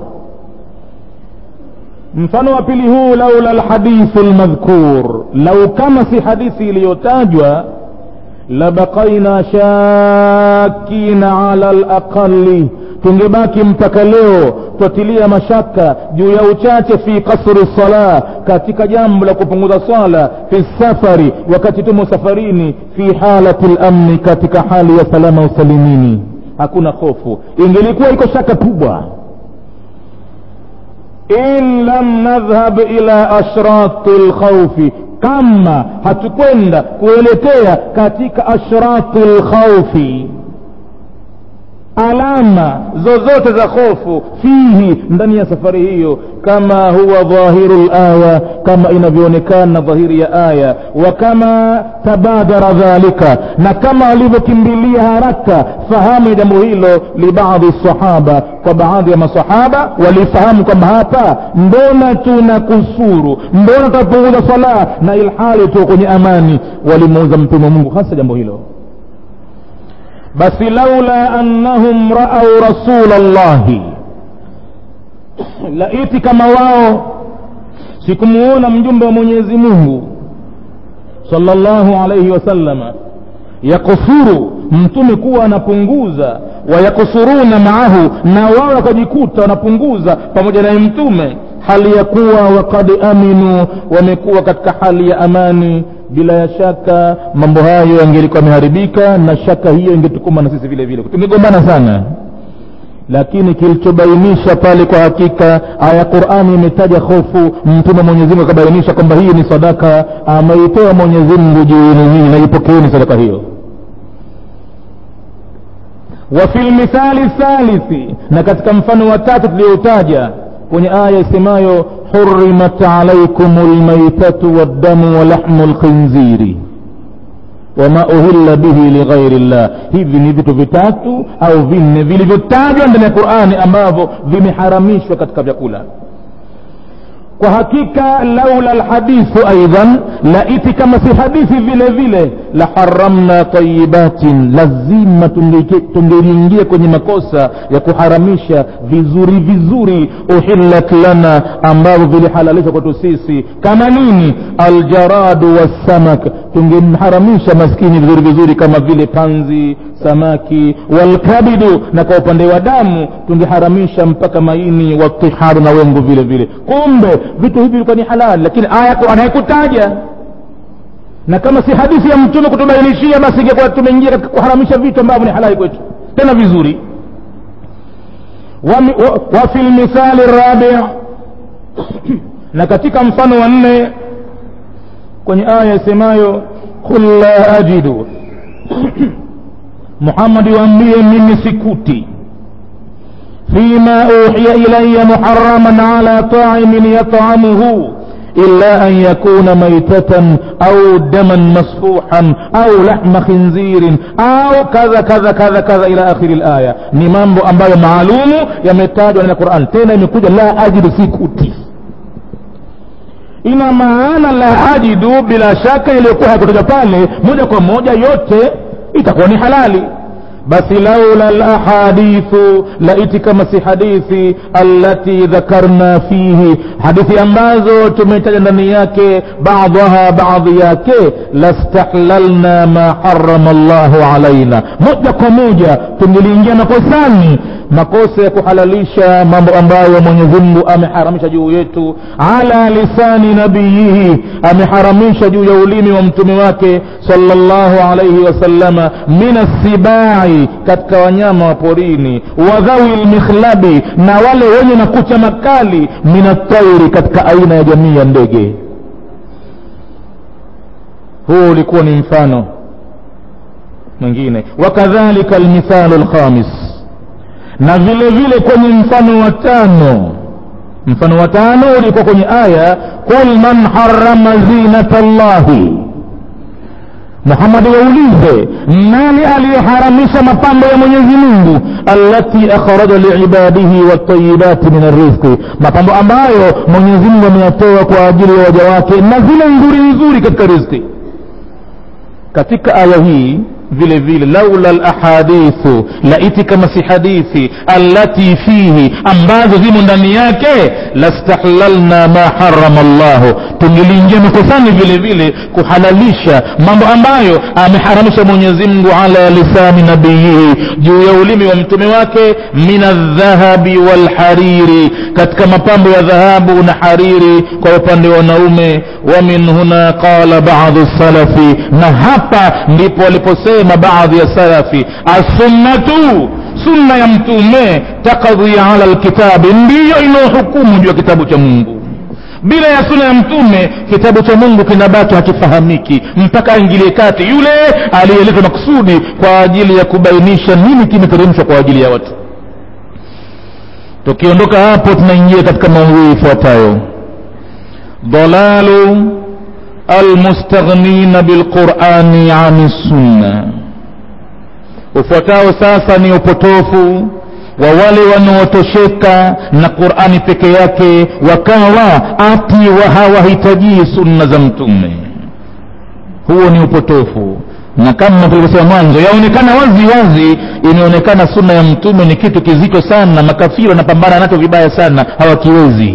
mfano wa pili huu laula lhadithu lmadhkur lau kama si hadithi iliyotajwa labaqaina shakina ala laqali tungebaki mpaka leo twatilia mashaka juu ya uchache fi kasri sala katika jambo la kupunguza swala fi safari wakati tumo safarini fi halati lamni katika hali ya salama usalimini hakuna hofu ingelikuwa iko shaka kubwa in lam nadhhab ila ashrati lkhaufi kama hatukwenda kuelekea katika ashrati lkhaufi alama zozote za hofu fihi ndani ya safari hiyo kama huwa dhahiru laya kama inavyoonekana dhahiri ya aya wa kama tabadara dhalika na kama alivyokimbilia haraka fahamu ya jambo hilo libadhi sahaba kwa baadhi ya masahaba walifahamu kwamba hapa mbona tuna kusuru mbona tutapunguza sala na ilhali tuko kwenye amani walimuuza mtume wa mungu hasa jambo hilo basi laula annahum raau rasula llahi laiti kama wao sikumuona mjumbe wa mwenyezi mungu salllahu alaihi wasallama yakusuru mtume kuwa anapunguza wayakusuruna maahu na wao wakajikuta wanapunguza pamoja naye mtume hali ya kuwa wakad aminu wamekuwa katika hali ya amani bila ya shaka mambo hayo yangelikuwa yameharibika na shaka hiyo ingetukuma na sisi vile vile tungegombana sana lakini kilichobainisha pale kwa hakika aya qurani imetaja hofu mtume mwenyezimungu akabainisha kwamba hii ni sadaka ameitoa mwenyezimngu juuni hii na ipokeeni sadaka hiyo wafi lmithali thalithi na katika mfano wa tatu tuliyoutaja kwenye aya isemayo hurimat alaikum lmaitatu waddamu walahmu lkhinziri wama uhilla bihi lighairi llah hivi ni vitu vitatu au vinne vilivyotajwa ndani ya qurani ambavyo vimeharamishwa katika vyakula kwa hakika laula lhadithu aidan laiti kama si hadithi vile vile la haramna tayibatin lazima tungeliingia kwenye makosa ya kuharamisha vizuri vizuri uhillat lana ambavyo vilihalalishwa kwetu sisi kama nini aljaradu wassamak tungemharamisha maskini vizuri vizuri kama vile panzi samaki walkabidu na kwa upande wa damu tungeharamisha mpaka maini watiharu na wengu vile vile kumbe vitu hivi vilikuwa ni halali lakini aya anayekutaja na kama si hadithi ya mtume kutubainishia basi ingekuwa tumeingia katika kuharamisha vitu ambavyo ni halali kwetu tena vizuri wafi wa, lmithali rabi na katika mfano wa nne kwenye aya isemayo qul la ajidu muhammadi waambie mimi sikuti فيما أوحي إلي محرما على طاعم يطعمه إلا أن يكون ميتة أو دما مسفوحا أو لحم خنزير أو كذا كذا كذا كذا إلى آخر الآية ni mambo ambayo maalumu yametajwa na Qur'an tena imekuja la ajidu sikuti ina maana la ajidu bila shaka iliyokuwa haikutoka pale moja kwa moja yote itakuwa ni halali basi laula lahadithu laiti kama si hadithi allati dhakarna fihi hadithi ambazo tumetaja ndani yake badhaha baadhi yake lastahlalna ma harama llahu alaina moja kwa moja tungeliingia makosani makosa ya kuhalalisha mambo ambayo mwenyezimngu ameharamisha juu yetu ala lisani nabiyihi ameharamisha juu ya ulimi wa mtume wake salllahu alaihi wasallama min assibai katika wanyama wa porini wa dhawi lmikhlabi na wale wenye makucha makali min atairi katika aina ya jamii ya ndege huu ulikuwa ni mfano mwingine wakadhalika lmithalu lkhamis na vile vile kwenye mfano wa tano mfano wa tano ulikuwa kwenye aya qul man harama zinata llahi muhamadi waulize nani aliyeharamisha mapambo ya mwenyezi mungu allati akhraja liibadihi watayibati min arrizqi mapambo ambayo mwenyezi mungu ameyatoa kwa ajili ya waja wake na zile nzuri nzuri katika rizqi katika aya hii vile vile laula lahadithu laiti kama si hadithi allati fihi ambazo zimo ndani yake lastahlalna ma harama llahu tungeliingia makosani vile vile kuhalalisha mambo ambayo ameharamisha mwenyezi mungu ala lisani nabiyihi juu ya ulimi wa mtume wake min aldhahabi walhariri katika mapambo ya dhahabu na hariri kwa upande wa wanaume wa min huna qala badu salafi na hapa ndipo waliposema wanasema baadhi ya salafi assunnatu sunna ya mtume takadhi ala lkitabi ndiyo inayohukumu juu ya kitabu cha mungu bila ya suna ya mtume kitabu cha mungu kinabaki hakifahamiki mpaka aingilie kati yule aliyeletwa makusudi kwa ajili ya kubainisha nini kimeteremshwa kwa ajili ya watu tukiondoka hapo tunaingia katika maudhui ifuatayo dalalu almustaghnina bilqurani ani sunna ufuatao sasa ni upotofu wa wale wanaotosheka na qurani peke yake wakawa ati wa hawahitajii sunna za mtume huo ni upotofu na kama tulivyosema mwanzo yaonekana wazi wazi imeonekana sunna ya mtume ni kitu kizito sana makafiri wanapambana nacho vibaya sana hawakiwezi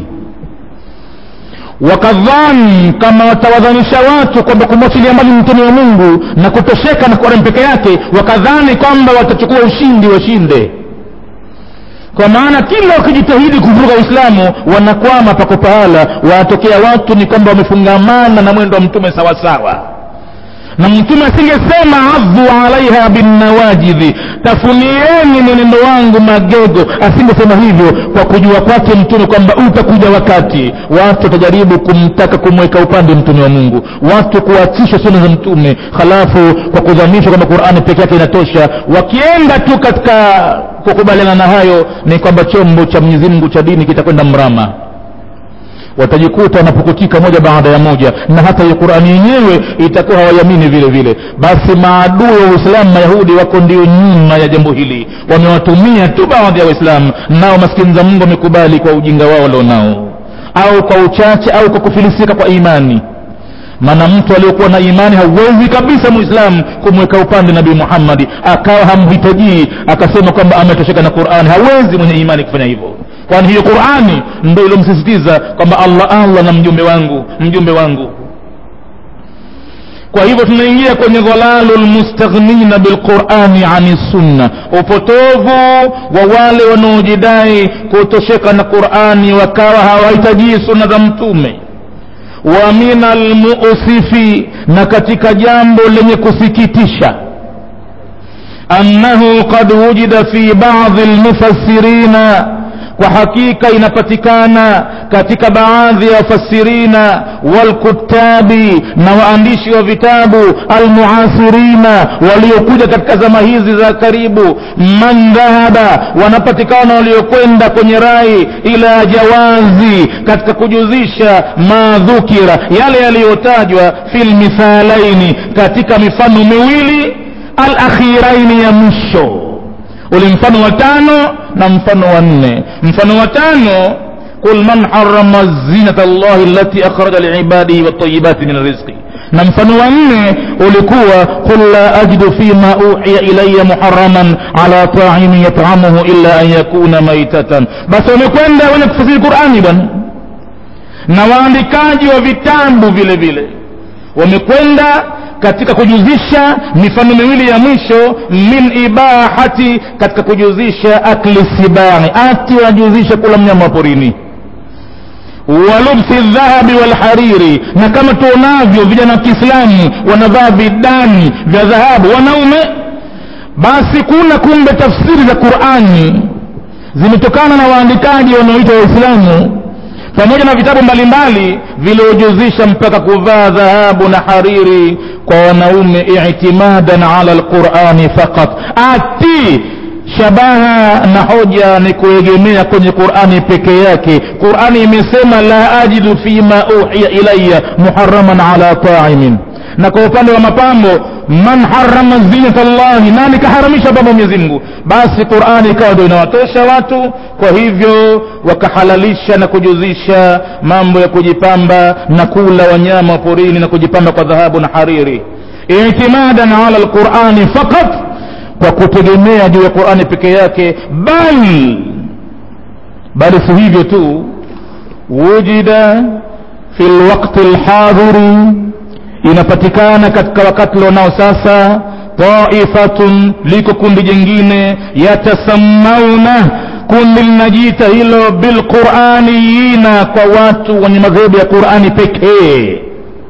wakadhani kama watawadhanisha watu kwamba kumwachilia mbali mtume wa mungu na kutosheka na qurani peke yake wakadhani kwamba watachukua ushindi washinde kwa maana kila wakijitahidi kuvuruga uislamu wanakwama pako pahala wanatokea watu ni kwamba wamefungamana na mwendo wa mtume sawasawa na mtume asingesema adhu alaiha binnawajidhi tafunieni mwenendo wangu magego asingesema hivyo kwa kujua kwake mtume kwamba utakuja wakati watu watajaribu kumtaka kumweka upande mtume wa mungu watu kuachisha suna za mtume halafu kwa kudhanishwa kwamba qurani peke yake inatosha wakienda tu katika kukubaliana na hayo ni kwamba chombo cha mwenyezi mungu cha dini kitakwenda mrama watajikuta wanapukutika moja baada ya moja na hata hiyo qurani yenyewe itakuwa hawaiamini vile vile basi maadui wa uislamu mayahudi wako ndio nyuma ya jambo hili wamewatumia tu baadhi ya waislamu nao maskini za mungu wamekubali kwa ujinga wao walionao au kwa uchache au kwa kufilisika kwa imani maana mtu aliyokuwa na imani hauwezi kabisa muislamu kumweka upande nabii muhammadi akawa hamhitajii akasema kwamba ametosheka na qurani hawezi mwenye imani kufanya hivyo kwani hiyo qurani ndo ilomsisitiza kwamba allah allah na mjumbe wangu mjumbe wangu kwa hivyo tunaingia kwenye dhalalu lmustaghnina bilqurani ani sunna upotovu wa wale wanaojidai kutosheka na qurani wakawa hawahitajii sunna za mtume wa min almusifi na katika jambo lenye kusikitisha annahu qad wujida fi badi lmufassirina kwa hakika inapatikana katika baadhi ya wafasirina walkutabi na waandishi wa vitabu almuasirina waliokuja katika zama hizi za karibu man dhahaba wanapatikana waliokwenda kwenye rai ila jawazi katika kujuzisha madhukira yale yaliyotajwa fi lmithalaini katika mifano miwili alakhiraini ya mwisho ule mfano wa tano na mfano wa nne mfano wa tano qul man harama zinata llahi allati akhraja liibadihi watayibati min rizqi na mfano wa nne ulikuwa qul la ajidu fima uhiya ilaya muharaman ala taimin yatamuhu illa an yakuna maitatan basi wamekwenda wenye kufasiri qurani bwana na waandikaji wa vitabu vile vile wamekwenda katika kujuzisha mifano miwili ya mwisho min ibahati katika kujuzisha akli sibani ati wanajuzisha kula mnyama wa porini walubsi dhahabi walhariri na kama tuonavyo vijana wa kiislamu wanavaa vidani vya dhahabu wanaume basi kuna kumbe tafsiri za qurani zimetokana na waandikaji wanaoitwa waislamu pamoja na vitabu mbalimbali viliojuzisha mpaka kuvaa dhahabu na hariri kwa wanaume itimadan ala lqurani faqat ati shabaha na hoja ni kuegemea kwenye qurani peke yake qurani imesema la ajidu fima uhiya ilaya muharaman ala taimin na kwa upande wa mapambo man harama zinata llahi nani kaharamisha pambo mwenyezi mungu basi qurani ikawa ndio inawatosha watu kwa hivyo wakahalalisha na kujuzisha mambo ya kujipamba na kula wanyama wa porini na kujipamba kwa dhahabu na hariri itimadan ala lqurani fakat kwa kutegemea juu ya qurani peke yake bal bali si hivyo tu wujida fi lwakti lhadhiri inapatikana katika wakati lonao sasa taifatun liko kundi jingine yatasammauna kundi linajiita hilo bilquraniyina kwa watu wenye madhehebu ya qurani pekee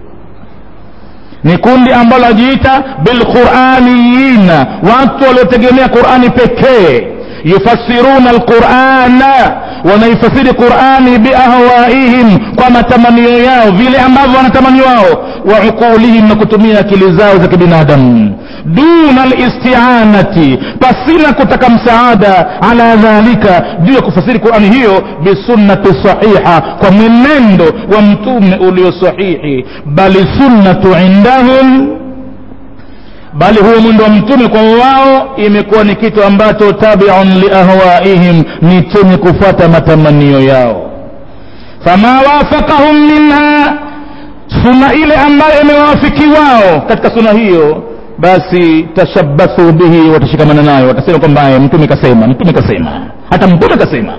ni kundi ambalo lajiita bilquraniyina watu waliotegemea qurani pekee yufassiruna alqurana wanaifasiri qurani biahwaihim kwa matamanio yao vile ambavyo wanatamani wao wa uqulihim na kutumia akili zao za kibinadamu duna listianati pasina kutaka msaada ala dhalika juu ya kufasiri qurani hiyo bisunnati sahiha kwa mwenendo wa mtume ulio sahihi bali sunnatu indahum bali huo mwendo wa mtume kwa wao imekuwa ni kitu ambacho tabiun liahwaihim ni chenye kufuata matamanio yao fama wafakahum minha suna ile ambayo imewawafiki wao katika suna hiyo basi tashabathu bihi watashikamana nayo watasema kwamba mtume kasema mtume kasema hata mtume kasema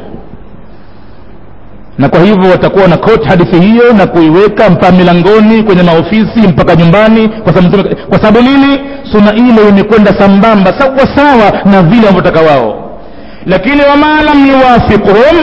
na kwa hivyo watakuwa na koti hadithi hiyo na kuiweka mpaka milangoni kwenye maofisi mpaka nyumbani kwa sababu mtume kwa sababu nini suna ile imekwenda sambamba sawa sawa na vile wanavyotaka wao lakini wama lam yuwafiquhum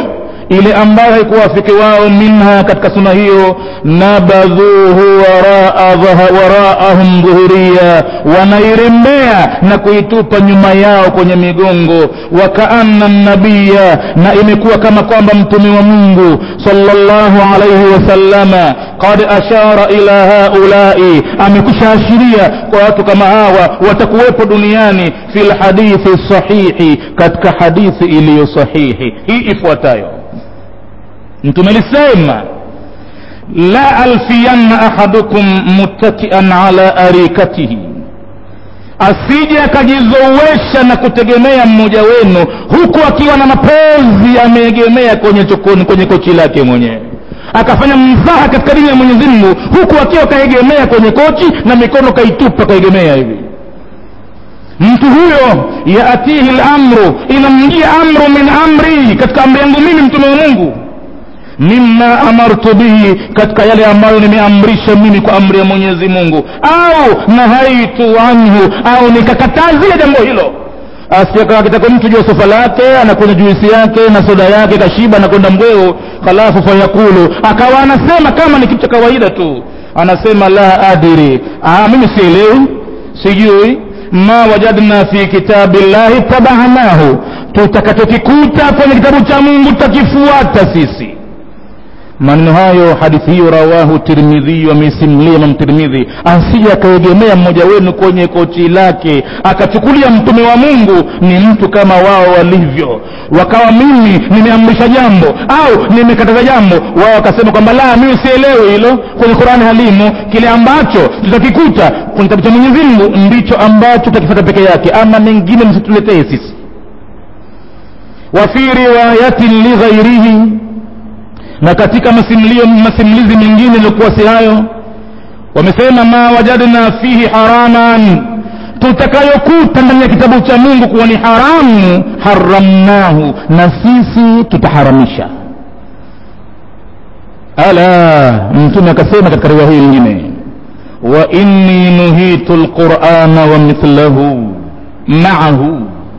ile ambayo haikuwafiki wao minha katika suna hiyo nabadhuhu waraa waraahum dhuhuria wanairembea na kuitupa nyuma yao kwenye migongo wakaanna nabiya na imekuwa kama kwamba mtume wa mungu sallallahu alaihi wasallama qad ashara ila haulai amekusha ashiria kwa watu kama hawa watakuwepo duniani fi lhadithi sahihi katika hadithi iliyo sahihi hii ifuatayo mtume alisema la alfiyanna ahadukum muttakian ala arikatihi asije akajizowesha na kutegemea mmoja wenu huku akiwa na mapozi ameegemea kwenye chokoni kwenye kochi lake mwenyewe akafanya mzaha katika dini ya mwenyezi mungu huku akiwa kaegemea kwenye kochi na mikono kaitupa kaegemea hivi mtu huyo yaatihi lamru inamjia amru min amri katika amri yangu mimi mtume wa mungu mima amartu bihi katika yale ambayo nimeamrisha mimi kwa amri ya mwenyezi mungu au nahaitu anhu au nikakatazia jambo hilo asiakakitaka mtu juu ya sofa lake anakunywa juisi yake na soda yake kashiba anakwenda mbweo halafu fayakulu akawa anasema kama ni kitu cha kawaida tu anasema la adiri ah, mimi sielewi sijui ma wajadna fi kitabi llahi tabanahu tutakachokikuta kwenye kitabu cha mungu tutakifuata sisi maneno hayo hadithi hiyo rawahu tirmidhi ameisimulia imam tirmidhi asije akaegemea mmoja wenu kwenye kochi lake akachukulia mtume wa mungu ni mtu kama wao walivyo wakawa mimi nimeamrisha jambo au nimekataza jambo wao wakasema kwamba la mimi sielewi hilo kwenye qurani halimo kile ambacho tutakikuta kwenye kitabu cha mwenyezi mungu ndicho ambacho tutakifata peke yake ama mengine msituletee sisi wa fi riwayatin lighairihi na katika masimlio masimulizi mengine iliokuwa si hayo wamesema ma wajadna fihi haraman tutakayokuta ndani ya kitabu cha mungu kuwa ni haramu haramnahu na sisi tutaharamisha ala mtume akasema katika riwaya hii nyingine wa inni nuhitu lqurana wa mithlahu maahu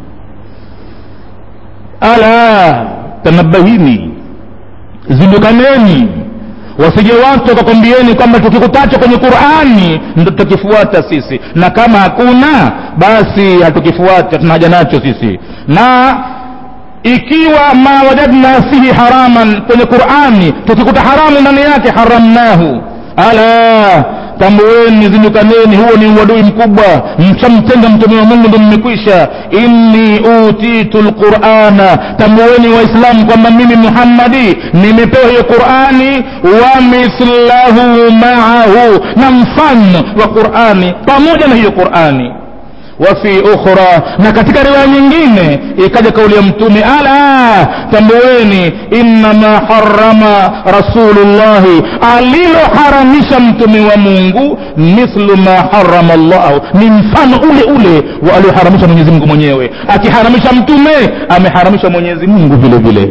ala tanabahini zindukaneni wasije watu wakakwambieni kwamba tukikutacho kwenye qurani ndo tutakifuata sisi na kama hakuna basi hatukifuata tuna haja nacho sisi na ikiwa ma wajadna fihi haraman kwenye qurani tukikuta haramu ndani yake haramnahu ala tambueni zindukaneni huo ni uadui mkubwa mchamtenga mtume wa mungu ndo mmekwisha inni utitu lqurana tambueni waislamu kwamba mimi muhammadi nimepewa hiyo qurani wa mithlahu maahu na mfano wa qurani pamoja na hiyo qurani wafi ukhra na katika riwaya nyingine ikaja kauli ya mtume ala tambueni innama harama rasulullahi aliloharamisha mtume wa mungu mithlu ma harama llahu ni mfano ule ule wa alioharamisha mwenyezi mungu mwenyewe akiharamisha mtume ameharamisha mwenyezi mungu vile vile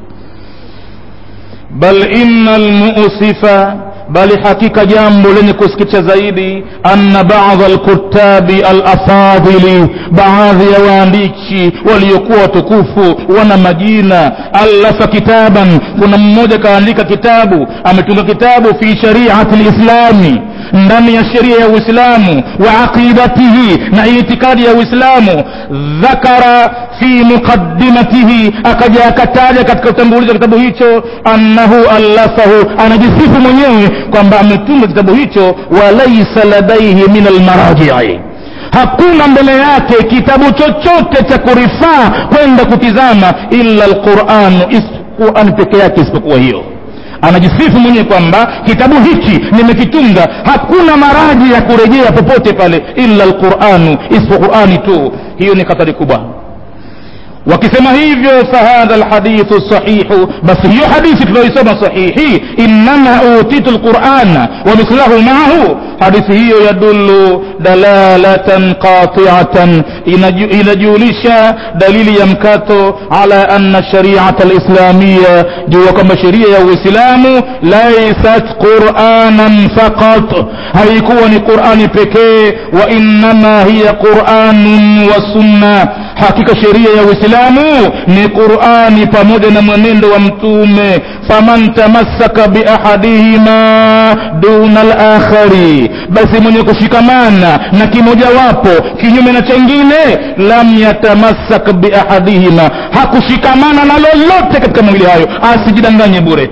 bal inna lmusifa bali hakika jambo lenye kusikitisha zaidi anna bada alkutabi alafadhili baadhi ya waandishi waliokuwa watukufu wana majina allafa kitaban kuna mmoja kaandika kitabu ametunga kitabu fi shariati lislami ndani ya sheria ya uislamu wa aqidatihi na itikadi ya uislamu dhakara fi muqaddimatihi akaja akataja katika utangulizi wa kitabu hicho annahu allafahu anajisifu mwenyewe kwamba ametunga kitabu hicho walaisa ladaihi min almarajii hakuna mbele yake kitabu chochote cha kurifaa kwenda kutizama illa lquranu qurani peke yake isipokuwa hiyo anajisifu mwenyewe kwamba kitabu hichi nimekitunga hakuna maraji ya kurejea popote pale illa lquranu isipo qurani tu hiyo ni hatari kubwa wakisema hivyo fahadha lhadithu sahihu basi hiyo hadithi tunaoisoma sahihi innama utitu lqurana wa mithlahu maahu hadithi hiyo yadullu dalalatan qatiatan inajulisha dalili ya mkato ala anna shariata lislamiya juu ya kwamba sheria ya uislamu laisat quranan faqat haikuwa ni qurani pekee wa innama hiya quranun wa sunna hakika sheria ya uislamu ni qurani pamoja na mwenendo wa mtume faman tamassaka biahadihima duna lakhari basi mwenye kushikamana na kimojawapo kinyume na chengine lam yatamassak biahadihima hakushikamana na lolote katika mawili hayo asijidanganye bure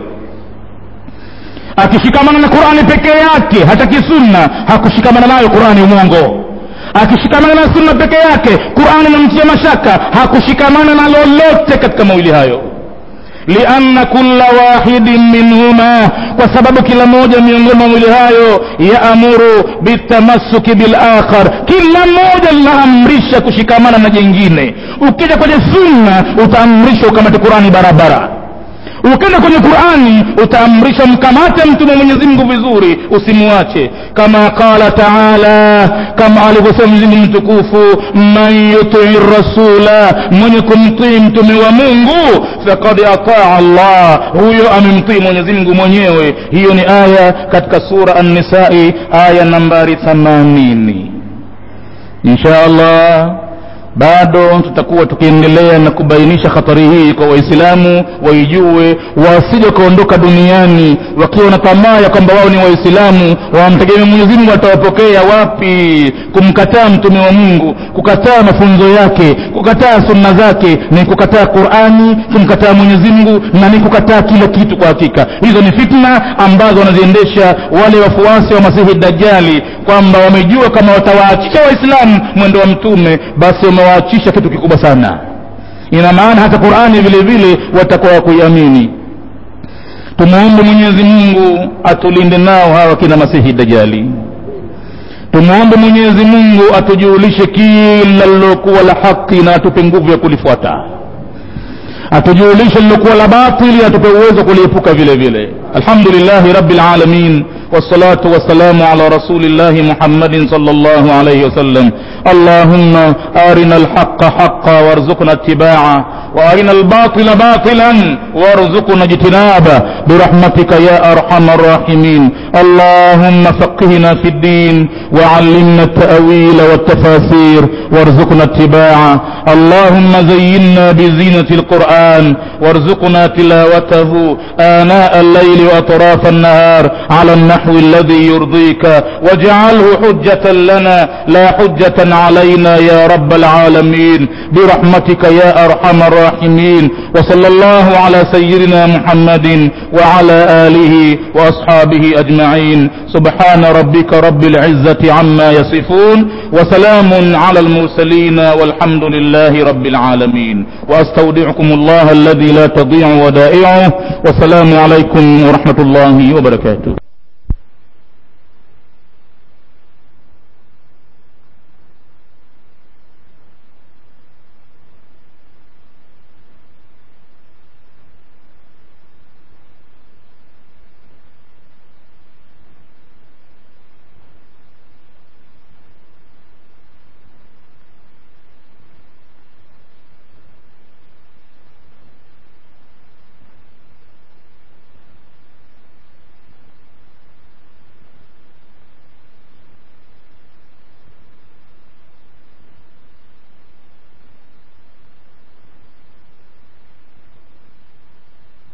akishikamana na qurani peke yake hataki sunna hakushikamana nayo qurani umwongo akishikamana na sunna peke yake qurani namtia mashaka hakushikamana na lolote katika mawili hayo lianna kulla wahidin minhuma kwa sababu kila moja miongoni mwa mawili hayo yaamuru bitamassuki bilakhar kila moja linaamrisha kushikamana na jengine ukija kwenye sunna utaamrishwa ukamate qurani barabara ukenda kwenye qurani utaamrisha mkamate mtume mwenyezi mungu vizuri usimuache kama qala taala kama alivyosema mwenyezi mungu mtukufu man yutii rasula mwenye kumtii mtume wa mungu fakad ataa allah huyo amemtii mwenyezi mungu mwenyewe hiyo ni aya katika sura annisai aya nambari 80 insha allah bado tutakuwa tukiendelea na kubainisha hatari hii kwa waislamu waijue wasije wakaondoka duniani wakiwa na tamaa ya kwamba wao ni waislamu wamtegemea mwenyezi mungu atawapokea wapi kumkataa mtume wa mungu kukataa mafunzo yake kukataa sunna zake ni kukataa qurani kumkataa mwenyezi mungu na ni kukataa kila kitu kwa hakika hizo ni fitna ambazo wanaziendesha wale wafuasi wa masihi dajali kwamba wamejua kama watawaachisha waislamu mwendo wa mtume basi wamewaachisha kitu kikubwa sana ina maana hata qurani vile vile watakuwa wakuiamini tumuombe mwenyezi mungu atulinde nao hawa kina masihi dajali tumwombe mwenyezi mungu atujulishe kila lilokuwa la haki na atupe nguvu ya kulifuata atujulishe lilokuwa la batili atupe uwezo kuliepuka vile vile alhamdulillahi rabbil alamin والصلاة والسلام على رسول الله محمد صلى الله عليه وسلم اللهم أرنا الحق حقا وارزقنا اتباعه وأرنا الباطل باطلا وارزقنا اجتنابه برحمتك يا أرحم الراحمين اللهم فقهنا في الدين وعلمنا التأويل والتفاسير وارزقنا اتباعه اللهم زينا بزينة القرآن وارزقنا تلاوته آناء الليل وأطراف النهار على النحو الذي يرضيك واجعله حجة لنا لا حجة علينا يا رب العالمين برحمتك يا أرحم الراحمين وصلى الله على سيدنا محمد وعلى آله وأصحابه أجمعين سبحان ربك رب العزة عما يصفون وسلام على المرسلين والحمد لله رب العالمين وأستودعكم الله الذي لا تضيع ودائعه والسلام عليكم ورحمة الله وبركاته